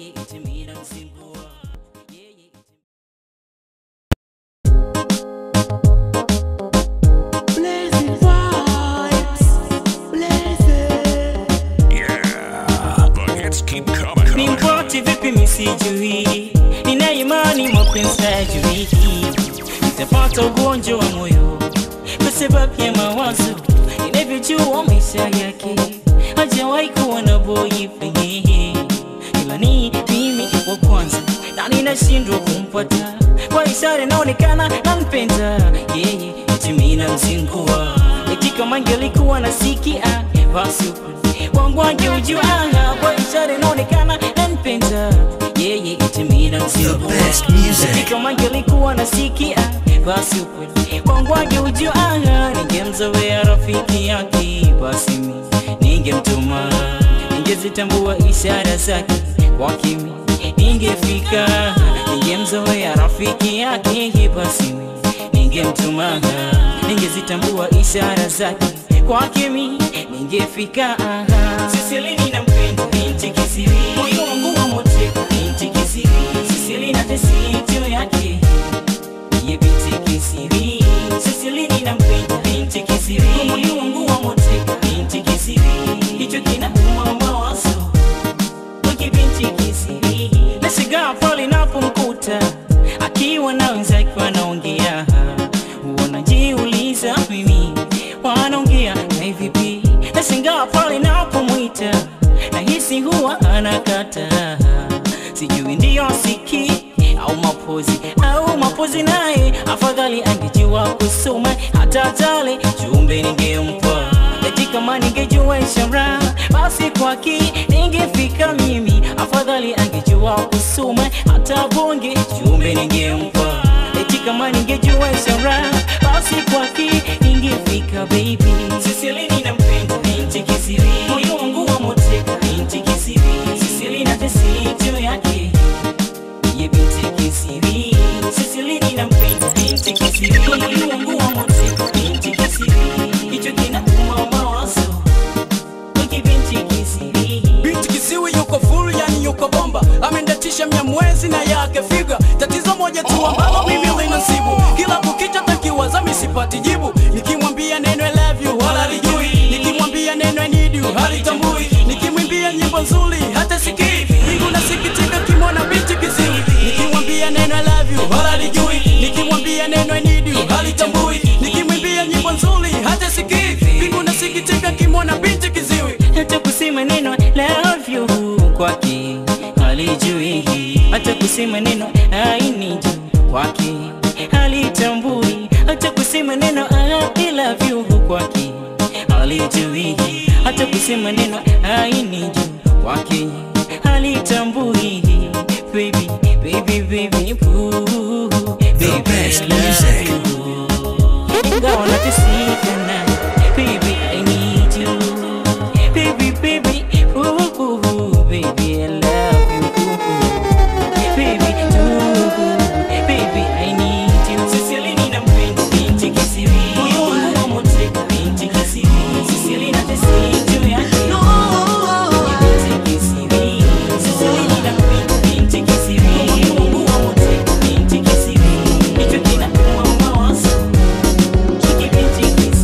Yeah, the hits keep coming. ni mpoti vipi misijui nina imani mapenzi hayajui nitapata ugonjwa wa moyo kwa sababu ya mawazo ninavyojua maisha yake hajawahi kuwa na boyfriend ila ni mimi wa kwanza na ninashindwa kumpata kwa ishara inaonekana nampenda yeye eti mimi namzingua eti kama angelikuwa nasikia basi wangu angeujua kwa ishara inaonekana nampenda yeye eti mimi namzingua eti kama angelikuwa nasikia basi ukweli wangu angeujua ningemzoea rafiki yake basi mi ningemtuma ningezitambua ishara zake kwa kimi ningefika ningemzoea rafiki yake basi mi ningemtuma ningezitambua ishara zake kwa kimi ningefika sisilini nampenda binti kisiri moyo wangu wa moteka binti kisiri sisili na tesitu yake ye binti kisiri sisilini nampenda binti kisiri moyo wangu wa moteka binti kisiri hicho kinauma mawazo wiki binti kisiri nashigaa pale napomkuta akiwa na wenzake wanaongea wanajiuliza mimi wanaongea na vipi nashangaa pale napomwita nahisi huwa anakata sijui ndiyo siki au mapozi au mapozi naye afadhali angejua kusoma hata tale jumbe ningempa eti kama ningejua ishara basi kwaki ningefika mimi afadhali angejua kusoma hata bonge jumbe ningempa eti kama ningejua ishara basi kwaki ningefika baby sisilini nampenda binti kisiri moyo wangu wa moteka binti kisiri sisili na tesitu yake ye binti kisiri sisilini nampenda binti kisiri moyo wangu wa moteka binti kisiri hicho kinauma mawazo wiki binti kisiri binti kisiwi yuko full yani yuko bomba amendatisha mia mwezi na yake figa tatizo moja tu ambalo mimi linasibu kila kukicha takiwaza misipati jibu nikimwambia neno I love you wala lijui nikimwambia neno I need you halitambui nikimwimbia nyimbo nzuri hata sikii mingu nasikitika kimwona binti kisiwi nikimwambia neno I love you wala lijui nikimwambia neno I need you halitambui nikimwimbia nyimbo nzuri hata sikii mingu nasikitika kimwona binti kiziwi hata kusema neno love you kwake halijui hata kusema neno I need you kwake halitambui hata kusema neno I love you kwake halijui hata kusema neno I need you kwake halitambui baby baby baby boo The best music. ingawa nateseka na baby I need you baby baby ooh, ooh, ooh, baby I love you baby ooh, baby I need you Sisilini nampenda binti kisiri moyo wangu wa moteka binti kisiri Sisili na tesitu yake binti kisiri Sisilini nampenda binti kisiri moyo wangu wa moteka binti kisiri hicho kinauma mawazo Kiki binti kisiri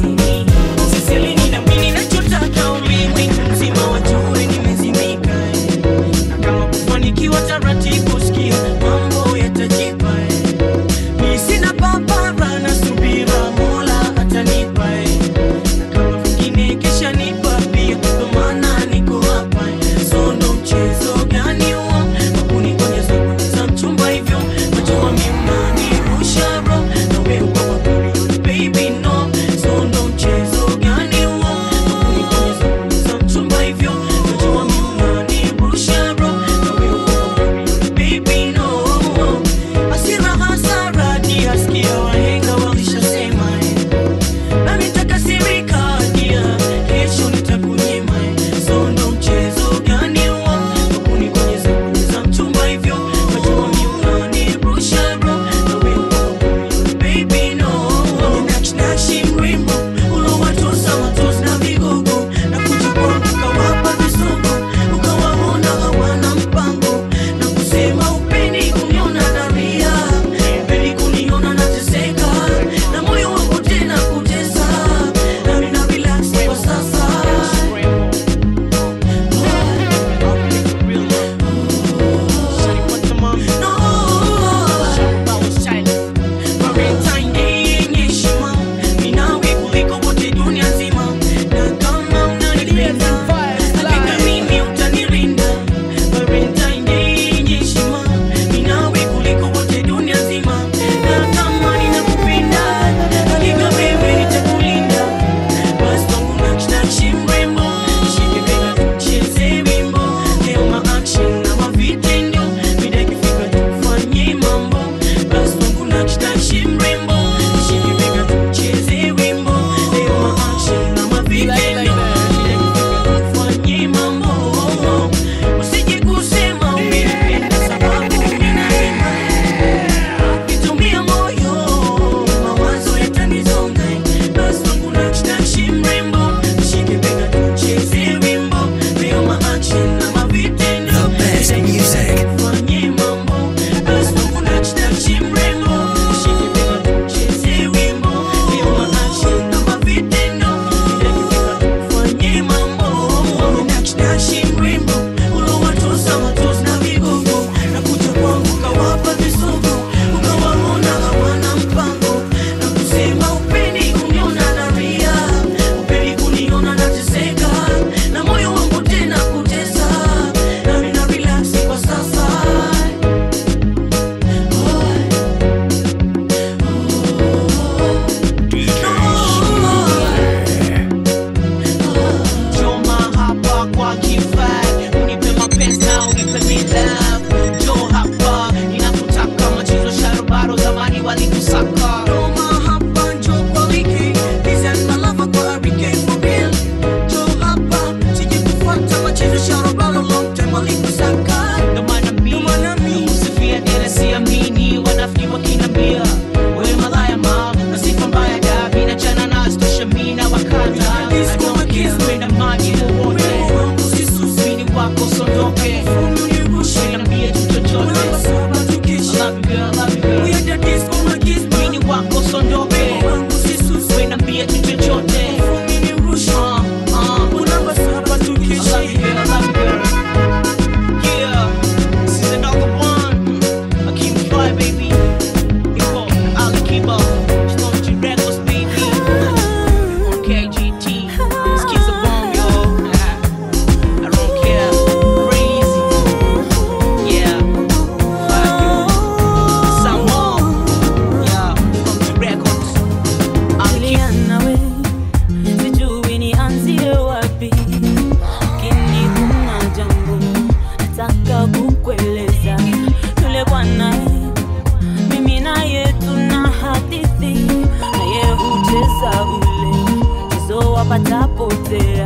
patapotea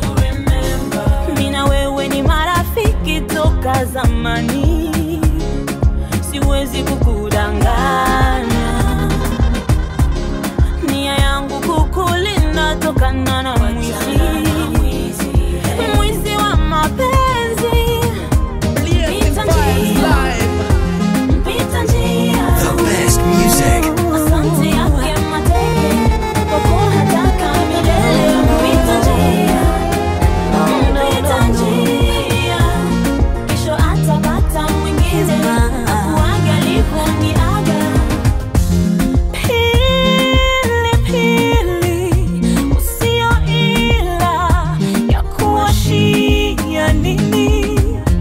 mina wewe ni marafiki toka zamani siwezi kukudanganya nia yangu kukulinda tokana na mwizi mwizi wa mapenzi Pita njia, pita njia. The best music. Asante yake mateke, kwa kuwa hataka milele. Pita njia, pita njia. Kesho atapata mwingine, akuage alivyoniaga. Pili, pili, usio ila ya kuwashia nini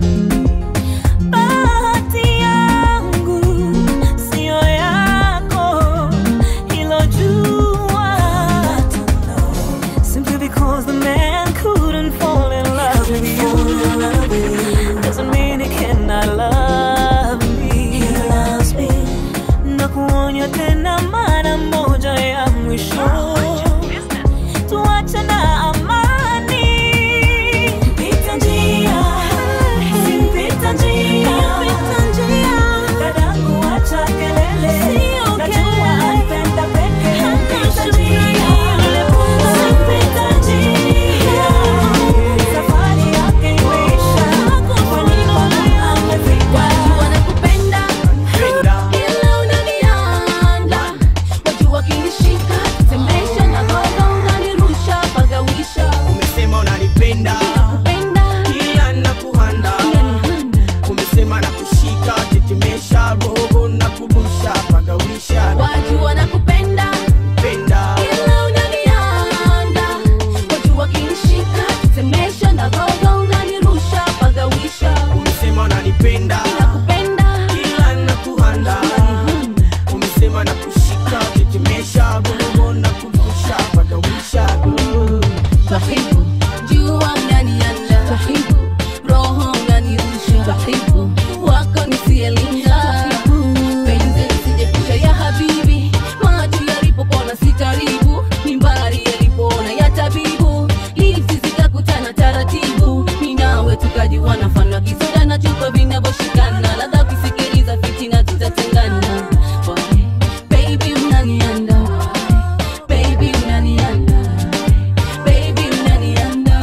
bahati yangu sio yako, hilo jua. Simply because the man couldn't fall in love with you doesn't mean he cannot love me. He loves me. Na kuonya tena mara moja ya mwisho, tuache na amani. Pita njia, simpita njia, pita njia. Dadangu acha kelele, najua anapenda peke. Pita njia, simpita njia. Safari yake imeisha, kwa nini amefika? wanakupenda ila unanianda watu wakinishika semesha na gogo unanirusha pagawisha umesema unanipenda ila nakuhanda umesema nakushika tetemesha roho na kubusha pagawisha watu wanakupenda penda ila unanianda watu wakinishika semesha na gogo unanirusha pagawisha umesema unanipenda ila nakuhanda umesema nakushika tetemesha roho na kubusha pagawisha Twahibu, jua unanianda Twahibu, roho unanirusha Twahibu, wako nisielinga Penzi lisijepusha ya habibi Macho yalipopona sitaribu Mimbari yalipoona ya tabibu Lipsi zikakutana taratibu Minawe tukajiwana mfano wa kisoda na chupa vinavyoshikana Ladha ukisikiliza fitina tutatengana Why? Baby unanianda Why? Baby unanianda Baby unanianda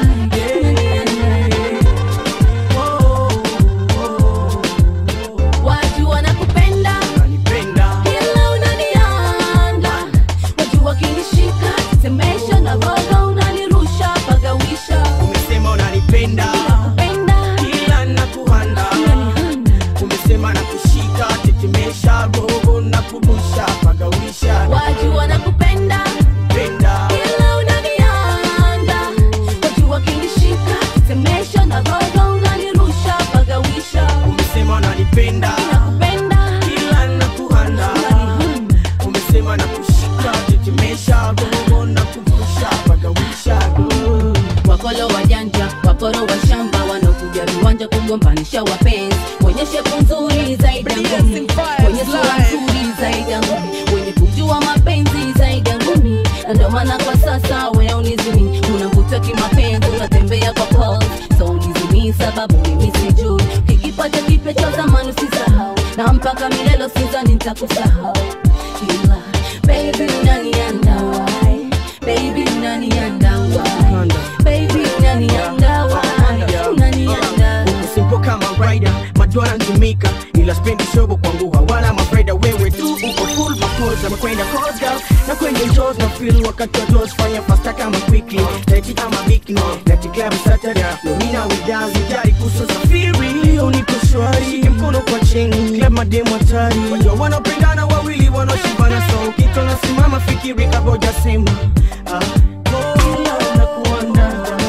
Watu wanakupenda ila unanianda Watu wakinishika semesha na gogo unanirusha pagawisha umesema unanipenda ila nakuhanda umesema nakushika tetemesha roho na kubusha pagawisha Watu wanakupenda penda ila unanianda Watu wakinishika semesha na gogo unanirusha pagawisha umesema unanipenda ila nakuhanda umesema nakushika tetemesha roho na kubusha pagawisha wakolo wajanja waporo wa shamba wanaokuja viwanja kugombanisha wapenzi wenye shepu nzuri zaidi ya ngumi wenye sura nzuri zaidi ya ngumi wenye kujua mapenzi zaidi ya ngumi na ndio maana kwa sasa wewe unizimi unavuta kimapenzi unatembea kwa pulse so unizimi sababu mimi sijui kikipata kipya cha zamani usisahau na mpaka milelo sizani nitakusahau ila baby unanianda why baby unanianda why baby unanianda why unanianda usimpo kama rider majua nantumika ila spendi shobo kwangu hawana mafaida wewe tu uko full mapoza makwenda cross girl na kwenye shows na feel wakati wa toes fanya fasta kama quickly leti ama bikini leti club saturday no mina we dance jari kuso safiri unipo shwari shike mkono kwa chini club mademo hatari wajua wanapendana wawili wanaoshibana so kitu nasimama fikiri kaboja sema ah, oh, nakuanda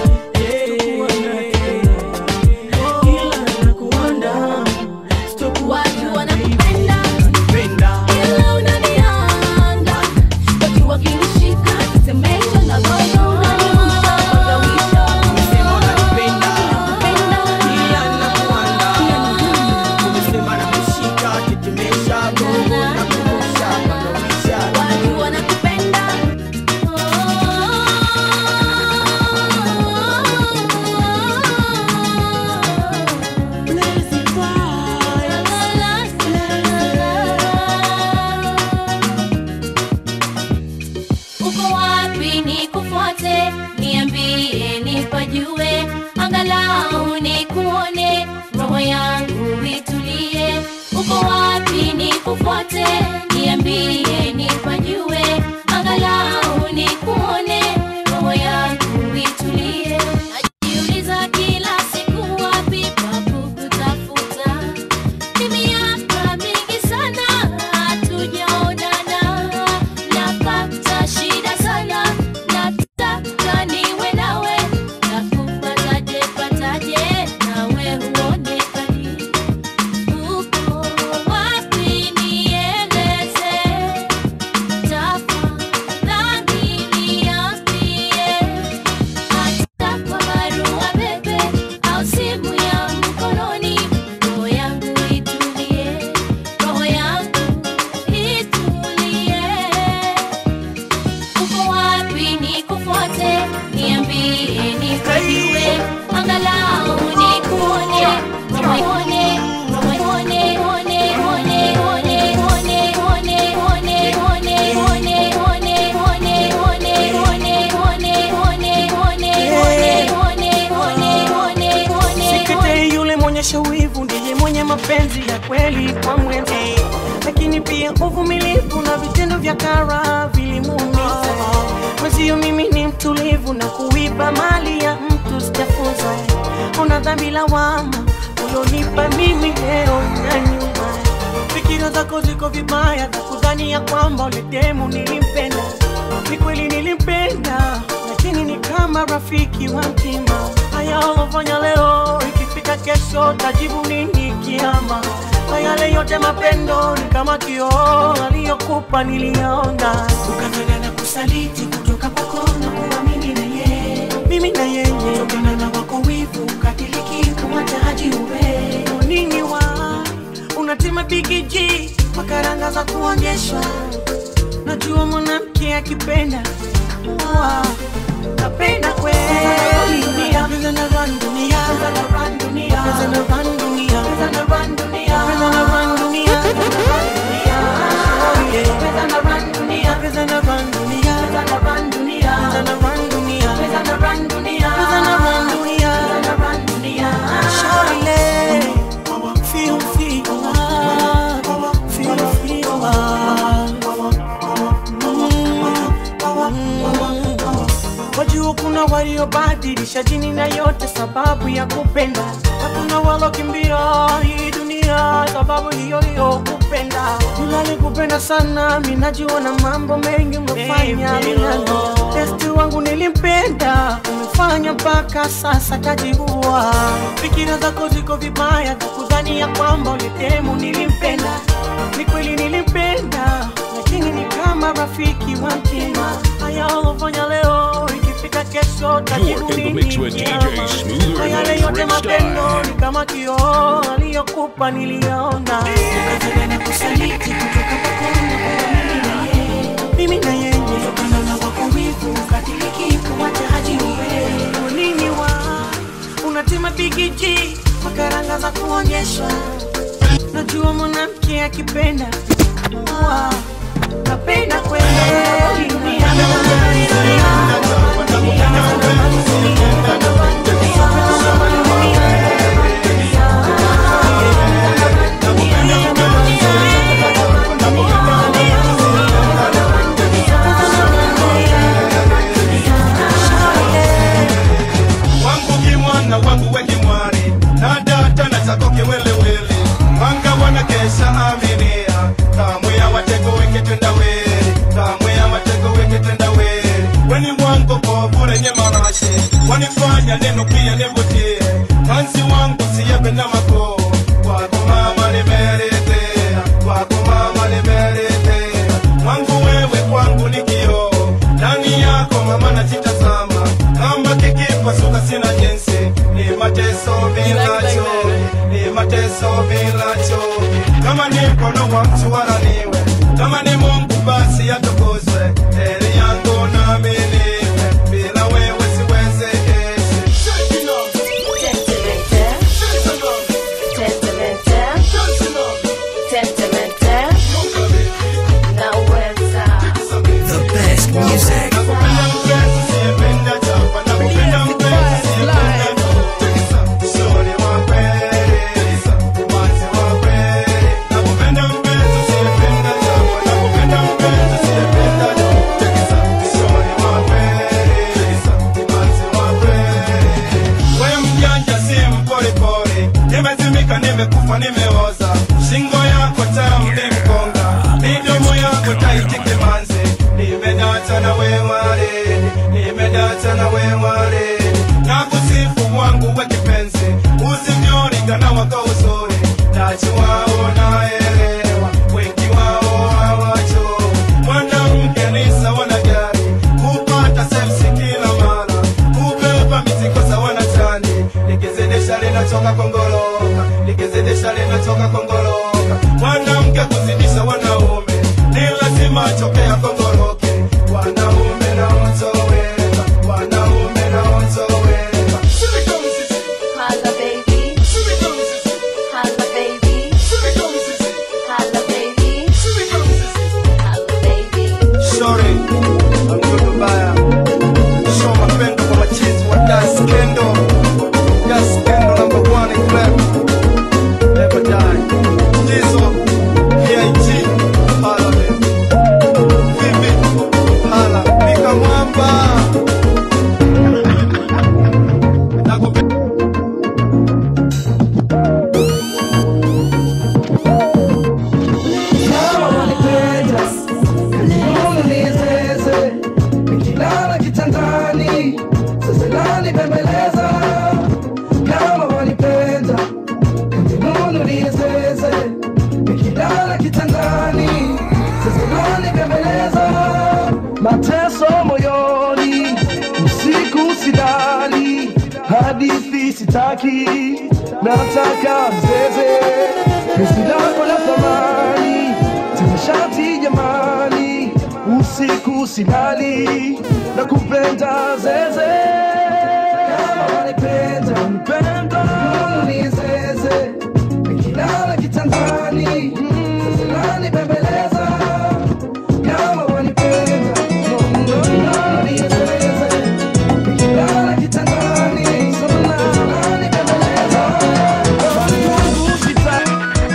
watu wanakupenda ila unanianda watu wakinishika semesha na gogo unanirusha pagawisha watu wanakupenda nikufuate niambie nipajue angalau nikuone roho yangu itulie najiuliza kila siku wapi pa kukutafuta ni miaka mingi sana hatujaonana napata shida sana nataka niwe nawe nakupataje pataje nawe huonekani uko wapi nieleze tafadhali niambie hata kwa barua pepe au simu ya mkononi roho yangu itulie roho yangu itulie uko wapi nikufuate niambie nikajue angalau nikuone rohone rohone one one one one one one one one one one Sikete yule mwenyesha wivu ndiye mwenye mapenzi ya kweli kwa mwenzi, lakini pia uvumilivu na vitendo vya kara vilimuumiza mwenzio. Mimi ni mtulivu na kuiba mali ya mtu sijafunza, una dhambi lawama ulionipa mimi leo na nyuma. Fikira zako ziko vibaya za kudhani ya kwamba ule demu nilimpenda. Ni kweli nilimpenda, lakini ni kama rafiki wa mtima. Haya ulofanya leo, ikifika kesho tajibu nini kiama? Kwa yale yote mapendo ni kama kioo aliyokupa niliyaona, ukafanya na kusaliti kutoka kwako na kuwa mimi na yeye, mimi na yeye, kutokana na wako wivu ukatiliki kumwacha haji uwe nini wa unatima bigiji makaranga za kuonyeshwa najua mwanamke akipenda Wa, napenda kweli dunia Pesa na run dunia Pesa na run dunia Pesa na run dunia Pesa na run dunia Pesa na run dunia Oh, yeah. Pesa na run dunia Pesa na run dunia Pesa na run dunia Pesa na run dunia Pesa na run dunia Pesa na run dunia Pesa na run dunia Shawty, feel feel love feel feel love wajua kuna waliobadilisha jini na yote sababu ya kupenda hakuna walokimbia hii dunia sababu hiyo hiyo kupenda nilali kupenda sana minajua na mambo mengi umefanya minalo testi wangu nilimpenda umefanya mpaka sasa kajiua fikira zako ziko vibaya za kudhani ya kwamba ulitemu nilimpenda ni kweli nilimpenda lakini ni kama rafiki wa mtima haya ulofanya leo ikifika kesho tajibu You're in the mix with nini DJ Smoother kwa yale the yote Trick mapendo Star. ni kama kioo aliyokupa niliyaona ukafanya na kusaliti kutoka kwako na kuwa mimi na yeye mimi na yeye kutokana na wako wivu ukatiliki kumwacha haji uwe nini wa unatima bigiji makaranga za kuonyeshwa najua mwanamke akipenda Wa, napenda kweli dunia wangu kimwana wangu wekimwari na data na chako kiwelewele wanga wanakesha aminia kamwe ya watego weketenda weri kamwe ya watego weketenda weri weni mwango kovurenye marashi wanifanya neno pia nivutie manzi wangu siyebe na mako wako mama nimeretea wako mama nimeretea wangu wewe kwangu ni kioo ndani yako mama najitazama kama kikipasuka sina jinsi ni mateso bila chozi ni mateso bila chozi kama ni mkono wa mtu wala niwe kama ni mungu basi atukuzwe heri yangu nami niwe bila wewe siwezekesi The best music. Nakupenda mpenzi, najua unaelewa wengi wao hawacho mwanamke ni sawa na gari kupata sepsi kila mara kubeba mizigo sawa na tani likizidisha linatoka kongoloka likizidisha linatoka kongoloka mwanamke kuzidisha wanaume ni lazima atokea kongoroke wanaume na otoweka wanaume na otoweka Holla, baby. Holla, baby. Holla, baby. Holla, baby. Sorry, mdudu mbaya. Show mapendo kwa machizi wa Das Kendo. Das Kendo number one in club. Never die. Jizo, PIG, hala baby. Vivi, hala. Mika mwamba. Nakupenda. Kama wanipenda, unizeze, nikilala kitandani, sasa nanibembeleza. Kama wanipenda, unizeze, nikilala kitandani, sasa nanibembeleza. Mateso moyoni, usiku silali, hadithi sitaki, nataka mzeze Penzi lako la thamani, tanashati jamani, usiku silali, na kupenda zeze. Kama wanipenda, nipenda, unizeze, nikilala kitandani, sasa nanibembeleza. Kama wanipenda, unizeze, nikilala kitandani, sasa nanibembeleza. Mungu sitaki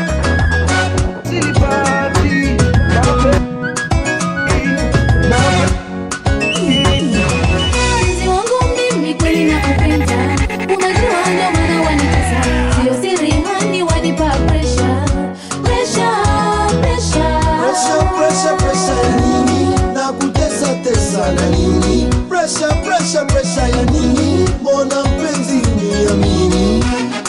Mpenzi wangu mimi kweli nakupenda, unajua ndo maana wanitesa, sio siri hani wanipa pressure, pressure, pressure. Pressure, pressure, pressure ya nini? Na kutesa tesa na nini? Pressure, pressure, pressure ya nini? Mbona mpenzi uniamini?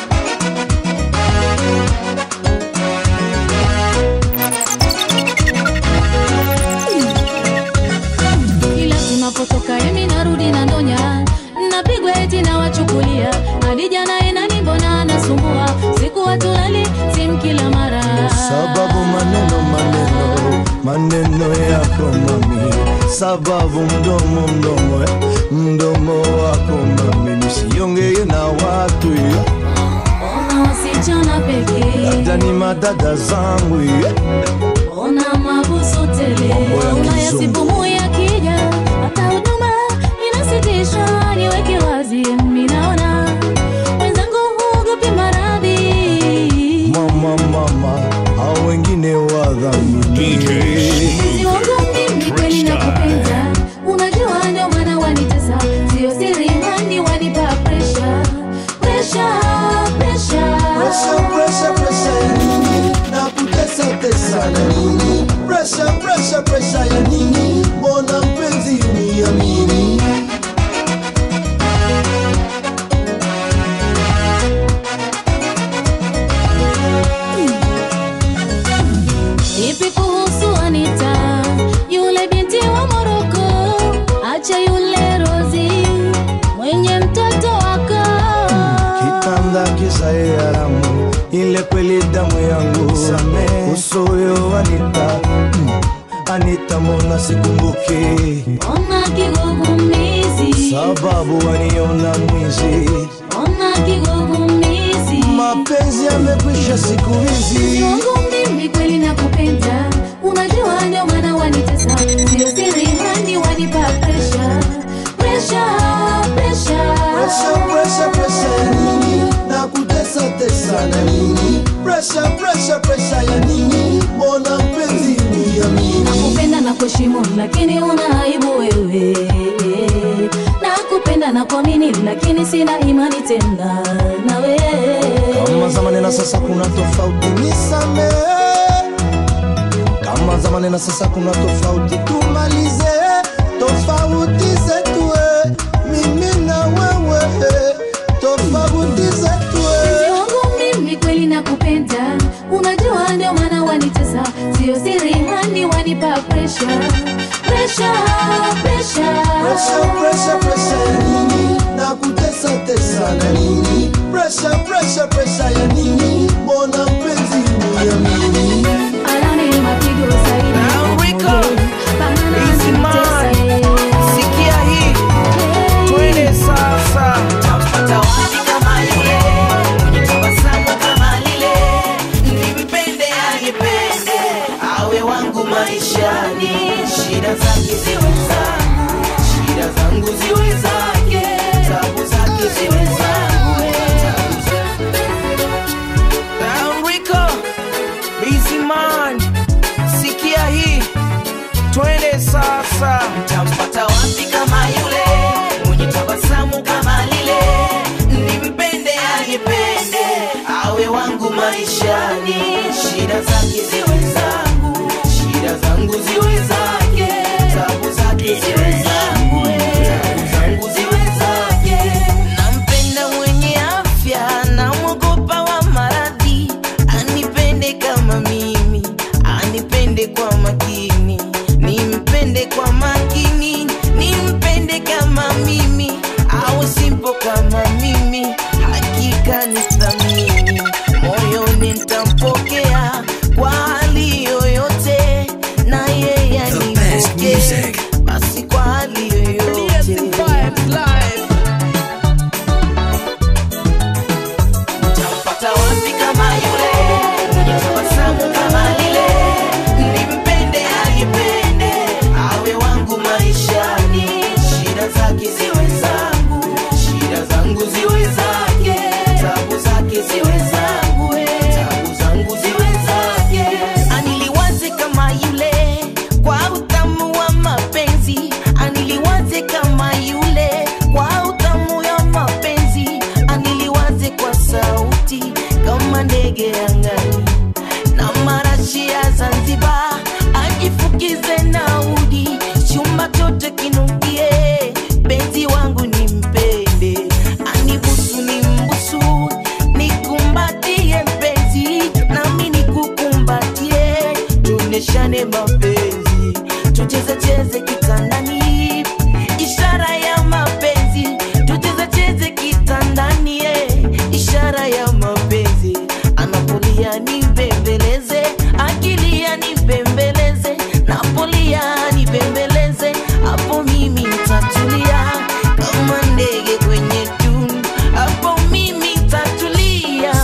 Kila tunapotoka emi narudi na ndonya, napigwa eti na wachukulia hadi jana enani, mbona anasumbua siku watulali simu kila mara Sababu maneno maneno maneno yako mami, sababu mdomo mdomo eh, mdomo wako mami, nisiongee na watu eh, ona wasichana pekee, labda ni madada zangu eh. ona mabusu tele, Ulaya sipumu ya kija, hata huduma inasitisha. Niweke wazi, mimi naona wenzangu huogopi maradhi Mama mama, hao wengine wadhamini Mpenzi wangu mimi kweli nakupenda, unajua ndio maana wanitesa, sio siri hani wanipa pressure, pressure, pressure. Pressure, pressure, pressure ya nini? Na kutesa tesa na nini? Pressure, pressure, pressure ya nini? Mbona mpenzi uniamini? Vipi kuhusu Anita, yule binti wa Moroko? Acha yule Rozi mwenye mtoto wako. Kitanda kisae haramu, ile kweli damu yangu uso huyo Anita, mm, Anita mbona sikumbuki Ona kigugumizi, sababu waniona mwizi, ona kigugumizi. mapenzi yamekwisha siku hizi. Mpenzi wangu mimi kweli nakupenda, unajua ndio maana wanitesa, sio siri hani wanipa pressure, pressure, pressure. Pressure, pressure, pressure ya nini? Na kutesa tesa na nini? Pressure, pressure, pressure ya nini? Mbona mpenzi uniamini? Nakupenda na kuheshimu lakini una aibu wewe. Nakupenda na kuamini lakini sina imani tena nawe. Kama zamani na sasa kuna tofauti, nisamehe. Kama zamani na sasa kuna tofauti, tumalize tofauti zetu, eh. mimi na wewe, eh. tofauti zetu. Mpenzi eh. wangu mimi kweli nakupenda, unajua ndio maana wanitesa sio siri hani wanipa pressure pressure pressure Pressure, pressure, pressure ya nini? Na kutesa tesa na nini? Pressure, pressure, pressure ya nini? Mbona mpenzi uniamini? Alani mapigo zaidi Easy man. Sikia hii. Twende sasa. Tampata wapi kama yule mwenye tabasamu kama lile, nimpende anipende, awe wangu maishani, shida zake ziwe zangu, shida zangu ziwe zake, tabu zake ziwe zangu. tabu Down Rico. Easy man. Sikia hii. Twende sasa. Tampata wapi kama yule mwenye tabasamu kama lile, nimpende anipende, awe wangu maishani, shida zake ziwe zangu, shida zangu ziwe zake, tabu zake ziwe zangu, tabu zangu ziwe zake. Nampenda mwenye afya, namwogopa wa maradhi, anipende kama mimi, anipende kwa makini, nimpende kwa makini, nimpende kama mimi, au simpo kama mimi, hakika ni thamini, moyoni nitampokea kwa hali yoyote, na yeye anipokee basi kwa hali yoyote. Tampata wapi kama yule mwenye tabasamu kama lile, nimpende anipende, awe wangu maishani, shida zake ziwe zangu, shida zangu ziwe zake, tabu zake ziwe zangu, tabu zangu ziwe zake. Aniliwaze kama yule kwa utamu wa mapenzi, aniliwaze kama yule kwa utamu wa mapenzi, aniliwaze kwa sauti kama ndege angani na marashi ya Zanzibar, ajifukize na udi, chumba chote kinukie, penzi wangu nimpende, anibusu nimbusu, nikumbatie mpenzi, nami nikukumbatie, tuneshane mapenzi, tucheze cheze kitandani, ishara ya mapenzi, tucheze cheze kitandani, eh, ishara ya mapenzi, anapolia nibembeleze, akilia nibembeleze, napolia nibembeleze, hapo mimi nitatulia kama ndege kwenye tunu, hapo mimi nitatulia.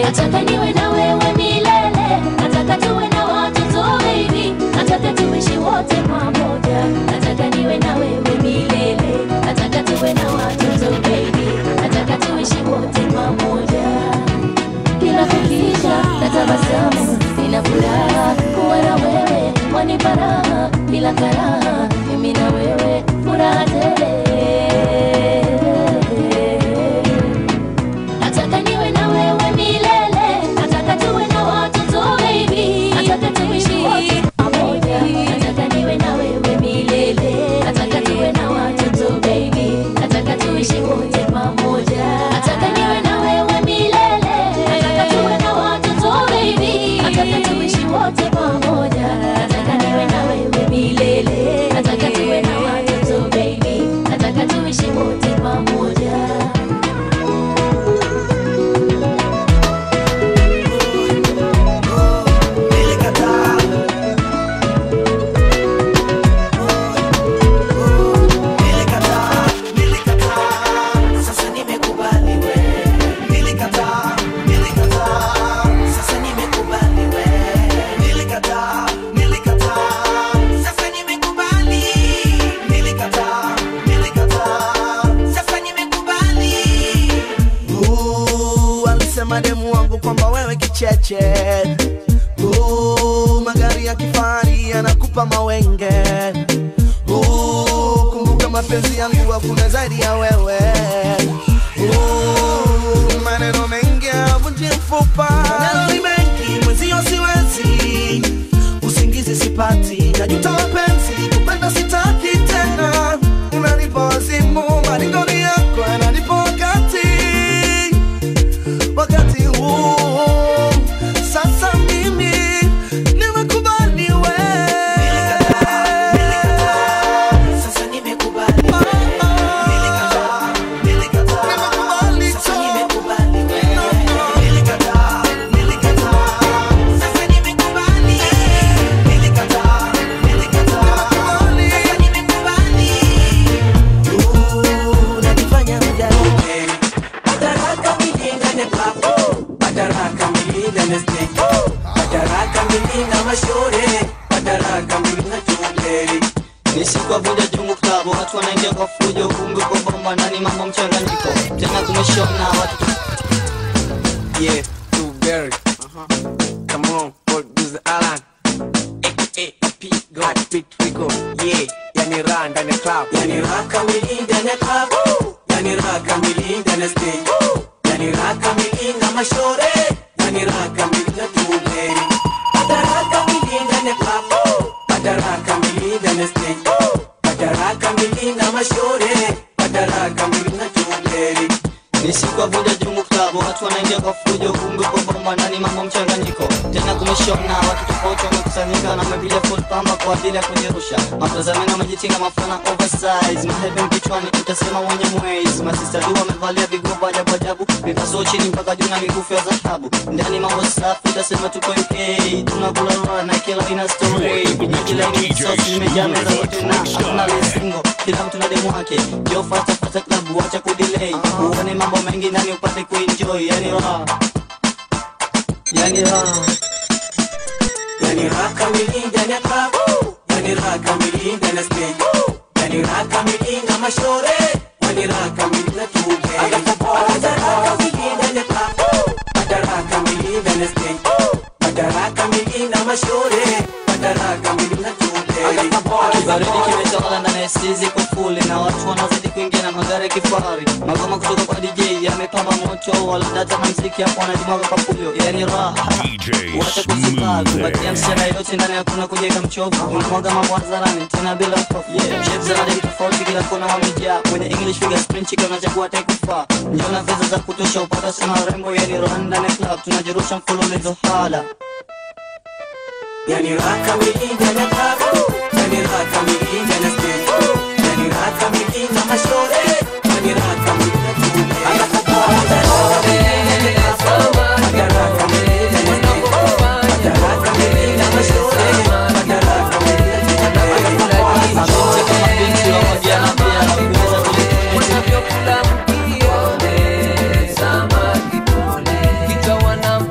nataka niwe na wewe milele nataka tuwe na watoto baby nataka tuishi wote pamoja nataka niwe na wewe milele nataka tuwe na watoto baby nataka tuishi wote pamoja kila kukicha natabasamu nina furaha kuwa na wewe wanipa raha bila karaha mimi na wewe furaha tele nataka niwe na wewe milele nataka tuwe na watoto baby nataka tuishi wote pamoja nataka niwe na wewe milele nataka tuwe na watoto baby nataka tuishi wote pamoja nataka niwe na wewe milele nataka tuwe na watoto baby nataka tuishi wote pamoja nataka niwe na wewe milele nataka tuwe na watoto baby nataka tuishi wote pamoja Sasa nimekubali we. Nilikataa, nilikataa. Sasa nimekubali we. Nilikataa, nilikataa. Sasa nimekubali. Nilikataa, nilikataa. Sasa nimekubali. Uh, alisema demu wangu kwamba wewe kicheche uh, magari ya kifahari yanakupa mawenge uh, kumbuka mapenzi yangu hakuna zaidi ya wewe uh, maneno mengi yavunji mfupa maneno ni mengi mwenzio siwezi usingizi sipati najuta mapenzi kupenda sitaki tena unanipa wazimu maringoni yako yananipa wakati wakati huu sasa mimi nimekubali we Sasa nimekubali we. Nilikataa, nilikataa. Sasa nimekubali we. Nilikataa, nilikataa. Sasa nimekubali. Nilikataa, nilikataa. Sasa nimekubali. Uh, najifanya mjane. Madaraka milinda ni klabu. Madaraka milinda ni snake. Madaraka milinda mashauri. Madaraka milinda chungeri. nisikuwavuja jungu klabu watu wanaingia kwa fujo kumbe kwa bomba ndani mambo mchanganyiko tena kumeshona watu Yeah, too very. Uh-huh. Come on, producer Alan. AKA P Go. Heartbeat Rico. Yeah, yani raha ndani ya club. Yani raha kamili ndani ya club. Yani raha kamili ndani ya stage. Yani raha kamili na mashore. Yani raha kamili na tumbleri. Pata raha kamili ndani ya club. Pata raha kamili ndani ya stage. Pata raha kamili na mashore. Pata raha kamili na tumbleri. nisikuwavuja jungu klabu watu wanaingia kwa fujo kumbe kwa bomba ndani mambo mchanganyiko tena kumeshona watu tofauti wamekusanyika na wamepiga full pamba kwa ajili ya kujirusha matazameni wamejitinga mafana oversize maheben kichwani utasema wenye mwezi masista du wamevalia vigoba ajabu ajabu vipasuo chini mpaka juu na mikufu ya dhahabu ndani mambo safi utasema tuko uk tunakula rora na kila ina story jiji la sosi limejaa meza zote na hakuna lesingo kila mtu na demu wake jo fata fata klabu wacha kudelay uone mambo mengi ndani upate kuenjoy yani raha yani raha Yani raha kamili ndani ya club. Yani raha kamili ndani ya stage. Yani raha kamili na mashore. Yani raha kamili na tumbleri. Pata raha kamili ndani ya club. Pata raha kamili ndani ya stage. Pata raha kamili na mashore. Pata raha kamili na tumbleri. kibaridi kimetawala ndani ya stizi kwa fuli na watu wanazidi kuingia na magari ya kifahari magoma kutoka kwa dj yamepamba moto wala data na mziki hapo wanajimwaga kwa fujo yani raha wacha kuzuka kupatia msichana yote ndani hakuna kujenga mchovu unamwaga mambo hadharani tena bila mpofu yeah. shapes za rangi tofauti kila kona wamejaa kwenye english figure sprint chicken unachagua taikufaa njona pesa za kutosha upata sana rembo yani raha ndani ya club tunajirusha mfululizo hala Yani raha kamili ndani ya club. Yani raha kamili ndani ya stage. Yani raha kamili na mashore. Yani raha kamili na tumbleri. Pata raha kamili ndani ya club. Pata raha kamili ndani ya stage. Pata raha kamili na mashore. Pata raha kamili na tumbleri. mabinti kama binti wa mojana pia nakuweza unavyokula mkione samaki pole kichwa wana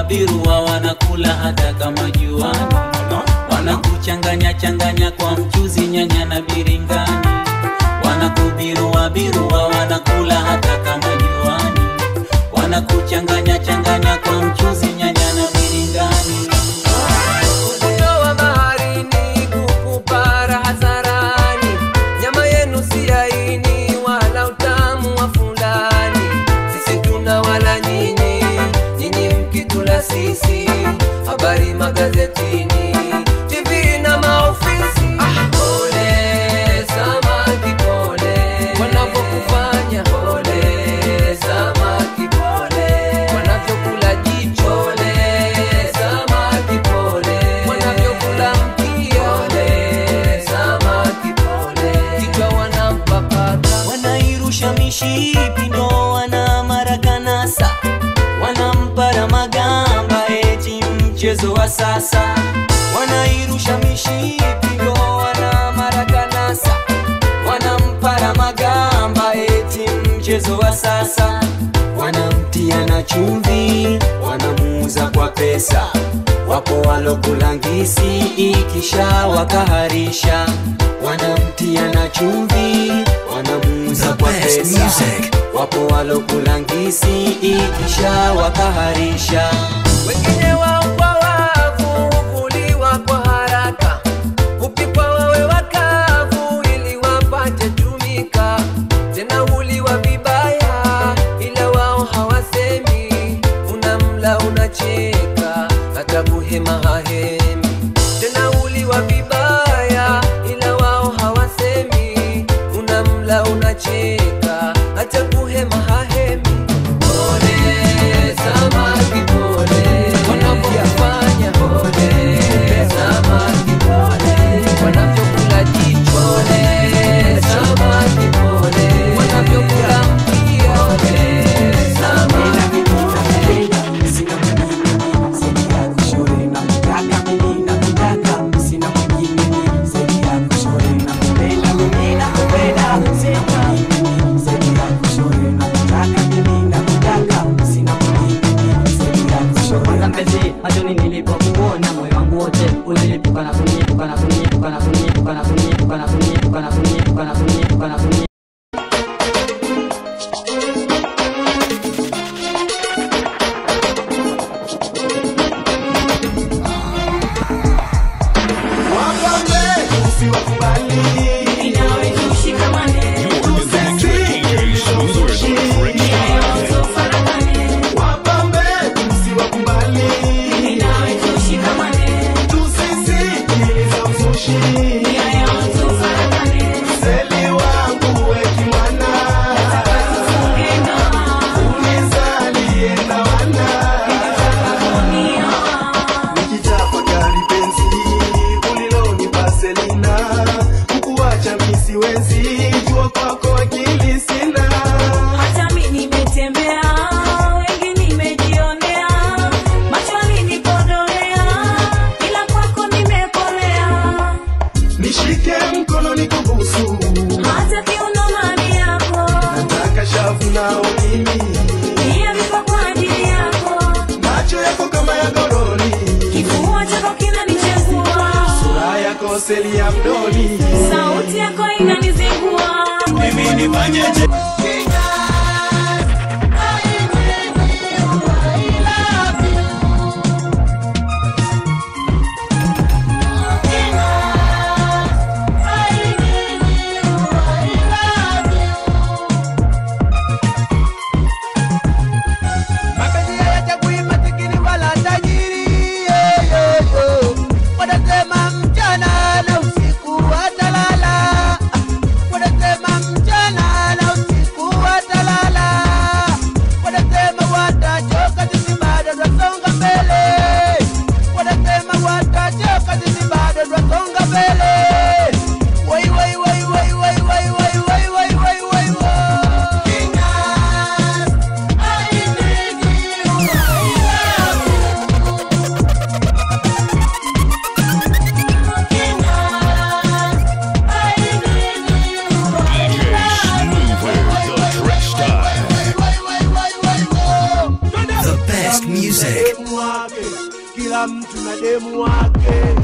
birua wanakula hata kama juani wanakuchanganya changanya kwa mchuzi nyanya na biringani wanakubirua birua wanakula hata kama juani wanakuchanganya changanya kwa mchuzi nyanya na biringani Uzio wa baharini kukupara hadharani, nyama yenu si laini wala utamu wa fulani. Sisi tuna wala nyinyi, nyinyi mkitula sisi. Habari magazetini, TV na maofisi. Pole samaki, pole wanavyokufanya. Pole samaki, pole wanavyokula jicho. Pole samaki, pole wanavyokula mkia. Pole samaki, pole kichwa wanampapata. wanairusha mishipi ndo wana marakanasa wanampara magamba eti mchezo wa sasa wanairusha mishipi ndo wana marakanasa wanampara magamba eti mchezo wa sasa wanamtia na chumvi wanamuuza kwa pesa wapo walokulangisi ikisha wakaharisha wanamtia na chumvi wanamuuza kwa best pesa music. wapo walokulangisi ikisha wakaharisha wengine wao kwa wavu huvuliwa kwa haraka, hupikwa wawe wakavu ili wapate tumika, tena huliwa vibaya, ila wao hawasemi. Unamla unacheka, hata buhema hahemi, tena huliwa vibaya, ila wao hawasemi. Unamla unacheka, hata buhema hahemi. Pole samaki, pole wanavyofanya, pole samaki, pole wanavyokula jicho, pole samaki, pole wanavyokula mkia, pole samaki, kwanza mpenzi machoni nilipokuona moyo wangu wote ulilipuka na kunyepuka na kunyepuka na kunyepuka na kunyepuka na kunyepuka na kunyepuka na kunyepuka na kunyepuka Wapambe usiwakubali. You're in the mix with DJ Smoother the Trick Style. Wapambe usiwakubali. Tusisikiliza uzushi. Seli wangu we kimwana. Unizalie na wana. Nikitafakari penzi ulilonipa Selina, kukuacha mi siwezi, jua kwako akili sina. Hata mi nimetembea, wengi nimejionea, macho alinikodolea, ila kwako nimepolea. Nishike mkono nikubusu, Hata kiuno mami yako, nataka shavu nao mimi, pia viko kwa ajili yako. macho yako kama ya goroni, Kifua chako kinanichezua, sura yako seli ya mdoni, sauti yako inanizingua. mimi nifanyeje? Mapenzi hayachagui masikini wala tajiri, yeah, yeah, yeah. Wanasema mchana na usiku watalala, wanasema mchana na usiku watalala, wanasema watachoka, sisi bado twasonga mbele, wanasema watachoka, sisi bado twasonga mbele. Wai, wai, wai, wai, wai, wai, wai, wai, wai, wai, wai, wai. DJ Smoother the Trick Style. The best best music. demu wake, kila mtu na demu wake.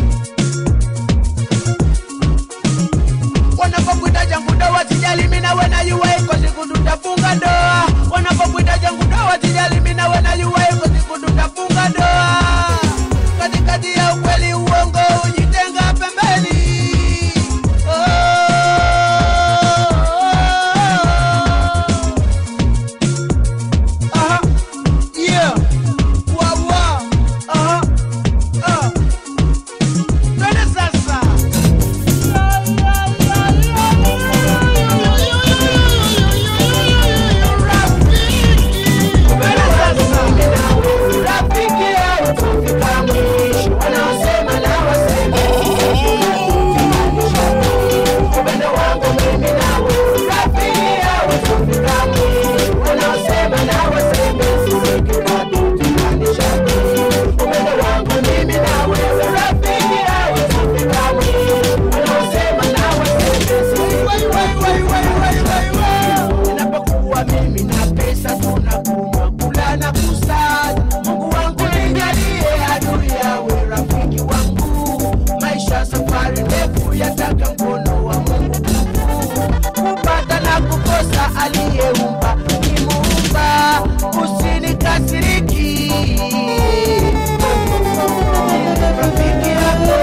wanapokuita jangu ndoa sijali mimi na wewe na yua iko siku tutafunga ndoa wanapokuita jangu ndoa sijali mimi na wewe na yua iko siku tutafunga ndoa katikati ya ukweli uongo ujitenga pembeni Aha. Yeah. Wa, wa. Aha. Ah. Twende sasa Ninapokuwa mimi na pesa tunakunywa kula na kusaza Mungu wangu nijalie adui yawe rafiki wangu maisha safari ndefu yataka mkono wa Mungu kupata na kukosa aliyeumba ni muumba usinikasiriki rafiki yako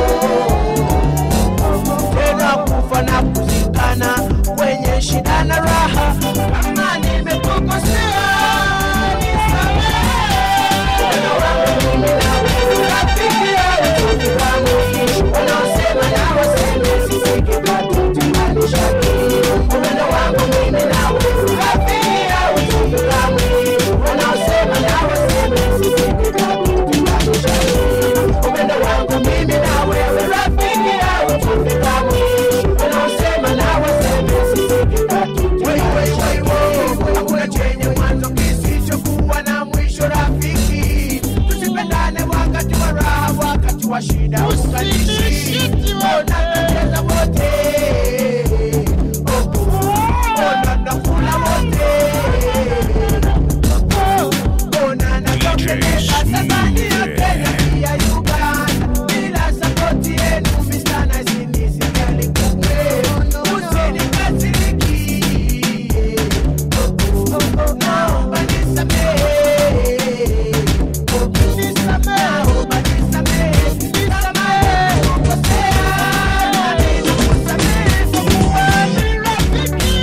tena kufa na kuzikana kwenye shida na raha kama nimekukosea Hakuna chenye mwanzo kisichokuwa na mwisho rafiki tusipendane wakati wa raha wakati wa shida usalishi ona tunacheza wote ona nakula wote ona natokeza Tanzania Kenya pia Uganda bila sapoti yenu Mr. Nice nisijali kumwe usinikasiriki naomba nisamehe naomba nisamehe nisamehe kukosea ninakusamehe kwa kuwa ni rafiki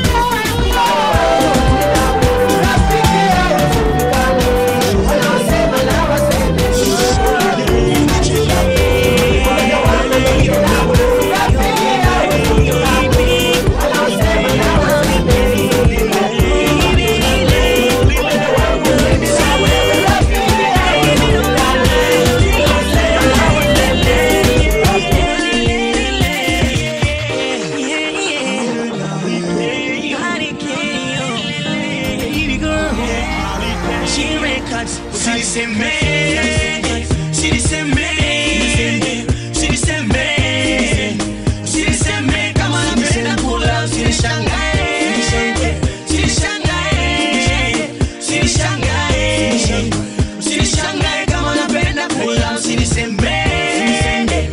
Usinishangae kama napenda kula, usinisemee,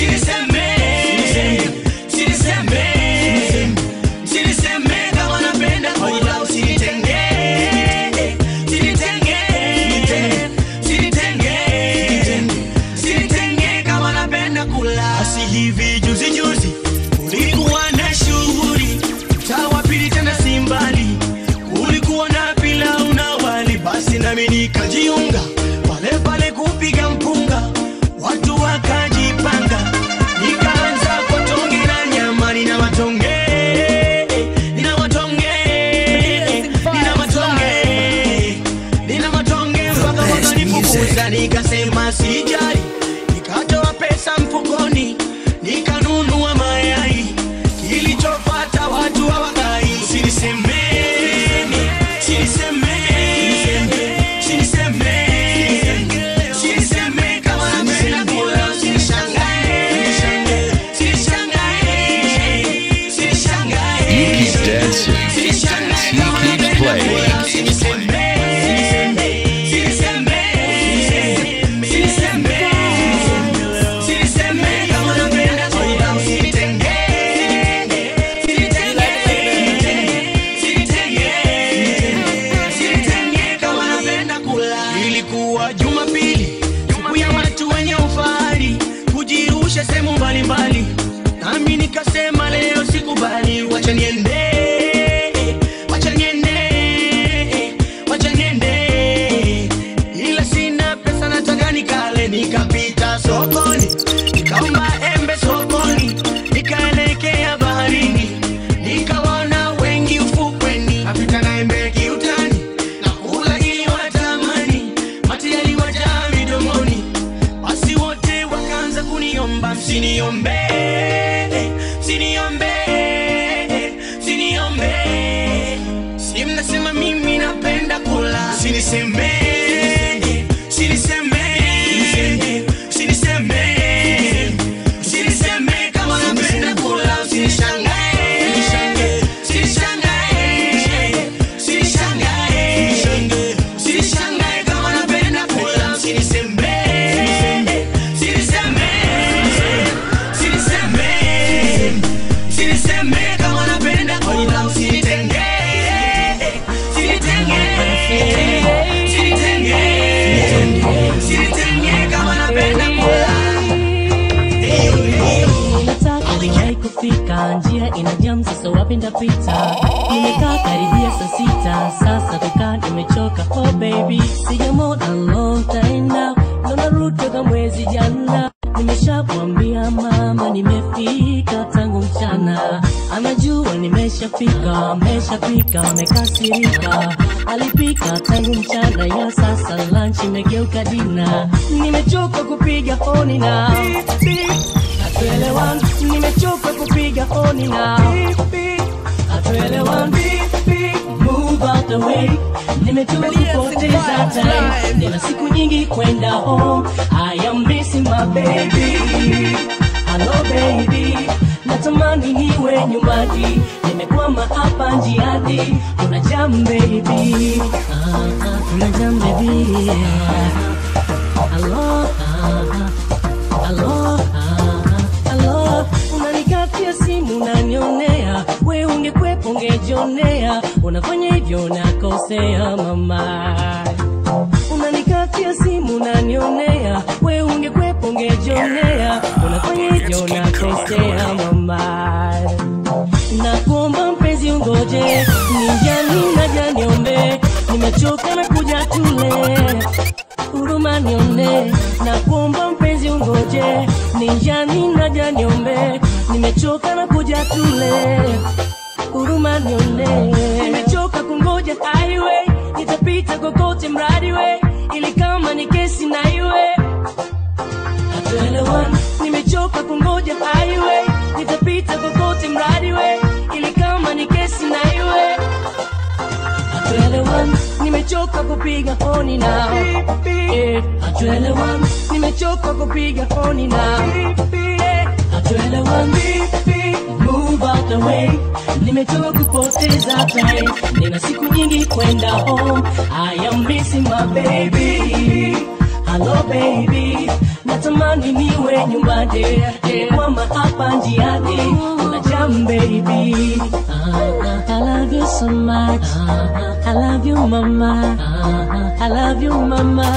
usinisemee, usinisemee, usinisemee kama napenda kula, usinitengee, usinitengee, usinitengee, usinitengee kama napenda kula. Basi hivi juzi juzi ulikuwa na shughuli mtaa wa pili tena si mbali, ulikuwa na pilau na wali, basi nami nikajiunga pale pale kupiga mpunga, watu wakajipanga, nikaanza kwa tonge na nyama, nina matonge nina matonge nina matonge nina matonge mpaka wakanifukuza, nikasema sijali, nikatoa pesa mfukoni, nikanunua mayai, kilichopata watu hawakai, usinisemeni, usinisemeni, usinisemeni, usinisemeni kama napenda kula, usinishangae, usinishangae, usinishangae. You keep dancing. He keeps playing. usiniombe usiniombe usiniombe si mnasema mimi napenda kula usinisembe usinisembe usinisembe usinisembe kama napenda kula usinishangae usinishangae usinishangae usinishangae kama napenda kula usinisembe usinisembe usinisembe usinisembe kama napenda kula usinitenge usinitenge usinitenge usinitenge kama napenda kula nataka niwahi kufika njia ina jam sasa wapi ndapita nimekaa karibia saa sita sasa kukaa nimechoka oh baby sijamona long time now ndo narudi toka mwezi jana nimeshamwambia mama nimefika tangu mchana anajua nimeshafika ameshapika amekasirika alipika tangu mchana ya sasa lunch imegeuka dina nimechoka kupiga honi na hatuelewani nimechoka kupiga honi na hatuelewani move out the way nimechoka kupoteza time nina siku nyingi kwenda home i am missing my baby hello baby natamani niwe nyumbani nimekwama hapa njiani kuna jam baby ah, ah, kuna jam baby ah, hello ah, hello ah, hello unanikatia simu unanionea we ungekwepo ungejionea unafanya hivyo unakosea mama unanikatia simu unanionea we ungekwepo ungejionea unafanya hivyo unakosea mama nakuomba mpenzi ungoje nijani naja niombe nimechoka na kuja tule huruma nione nakuomba mpenzi ungoje ninjani naja niombe nimechoka na kuja tule huruma nione nimechoka kungoja highway nitapita kokote mradi we ili kama ni kesi na iwe hatuelewani nimechoka kungoja highway nitapita kokote mradi we ili kama ni kesi na iwe hatuelewani nimechoka kupiga honi na Eh, hatuelewani nimechoka kupiga honi na Eh, hatuelewani move out the way nimechoka kupoteza time nina siku nyingi kwenda home i am missing my baby hello baby natamani niwe nyumbani kwama hapa njiani kuna jam baby Ah, I love you so much. I love you, mama. I love you, mama.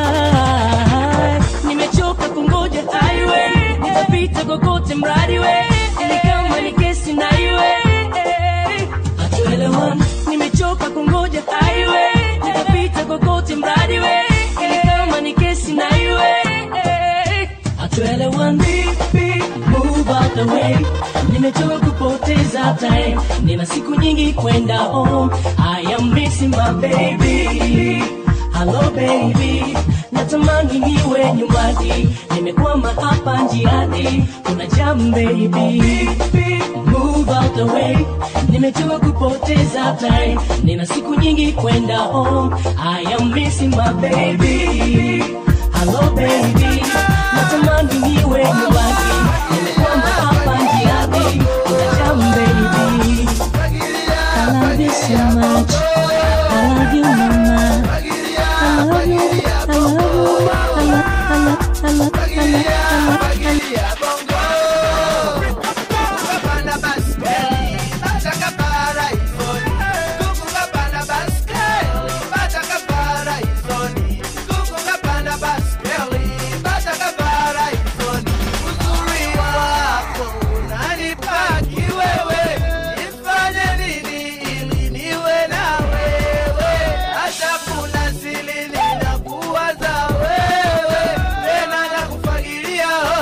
Nimechoka kungoja highway, nitapita kokote mradi we, ili kama ni kesi na iwe. Hatuelewani, nimechoka kungoja highway, nitapita kokote mradi we, ili kama ni kesi na iwe. Hatuelewani, move out the way nimechoka kupoteza time nina siku nyingi kwenda home i am missing my baby hello baby natamani niwe nyumbani nimekwama hapa njiani kuna jam baby move out the way nimechoka kupoteza time nina siku nyingi kwenda home i am missing my baby hello baby natamani niwe nyumbani nimekwama hapa njiani kuna jam baby I love you so much I love you mama I love you I love you I love I love I love I love I love Hata kula sili ninakuwaza wewe, tena nakufagilia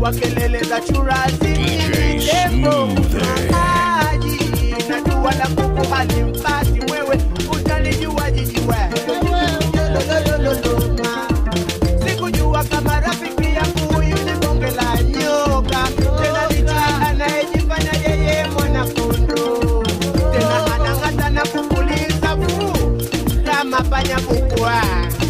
kwa kelele za churazi tembo maji na jua la kuku halimpati mwewe utalijua jiji wewe Lololololoma. sikujua kama rafiki yangu huyu ni bonge la nyoka tena licha anayejifanya yeye mwana kondoo tena anang'ata na kupuliza fuu kama panya bukwa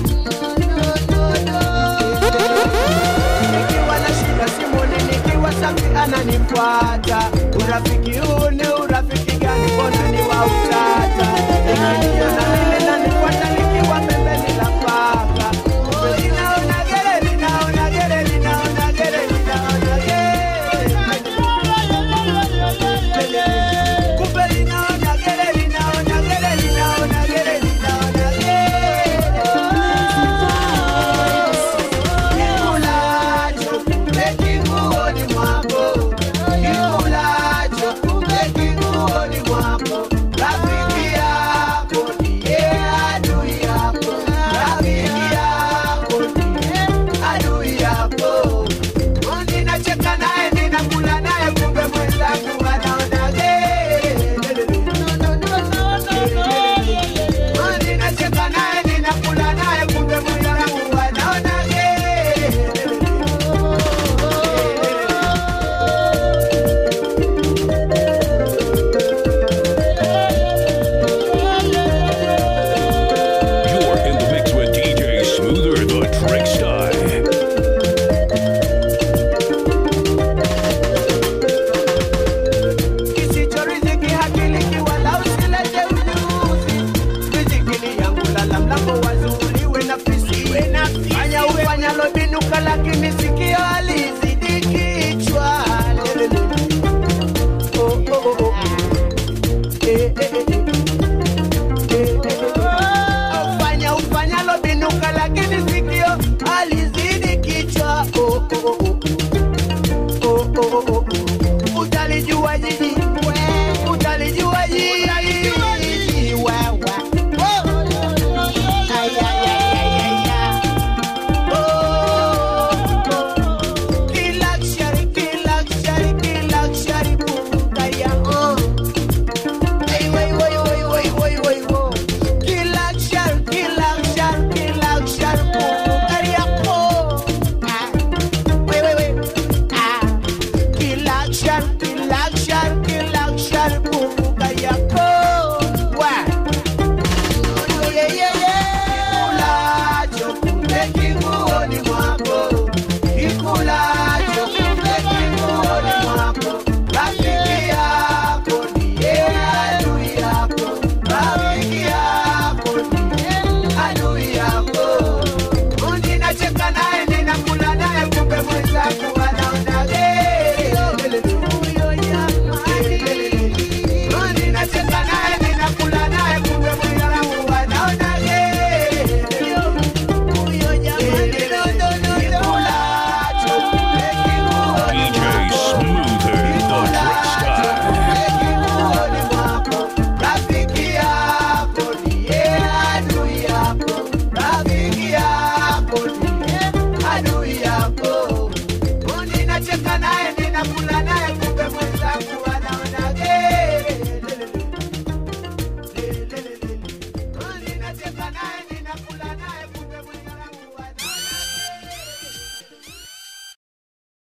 nikiwa na shida simoni nikiwa safi ananifuata urafiki huu ni urafiki gani mbona ni wa utata ikiniona mimi nanifuata nikiwa pembeni la paka linaona gere linaona gere linaona gere linaona gere kumbe linaona gere linaona gere linaona gere linaona Kikulacho kumbe kinguoni mwako, kikulacho kumbe kinguoni mwako. Rafiki yako ndiye adui yako, rafiki yako ndiye adui yako. Ninacheka naye ninakula naye, kumbe mwenzangu anaona gere. Ninacheka naye ninakula naye, kumbe mwenzangu anaona gere. You're in the mix with DJ Smoother the Trickster. kisicho riziki hakiliki wala usilete ujuzi riziki ni yangu lala mlango wazuuliwe na fisi fanya ufanyalo binuka lakini sikio alizidi kichwa Lelele. Oh, oh, oh, oh. Eh, eh, eh, eh. Eh, eh, eh, eh. Ufanya ufanyalo binuka lakini sikio alizidi kichwa oh, oh, oh, oh. Oh, oh, oh, oh. Utalijua jiji utalijua jiji wewe Ay, ay, ay, ay, ay, ay. Oh, kiluxury, kiluxury, kiluxury, bukaya, oh. Ay, way, way, way, way, way, way, wo. Kiluxury, kiluxury, kiluxury, bukaya, oh. Ah. Way, way, way. Ah. Kiluxury, kiluxury,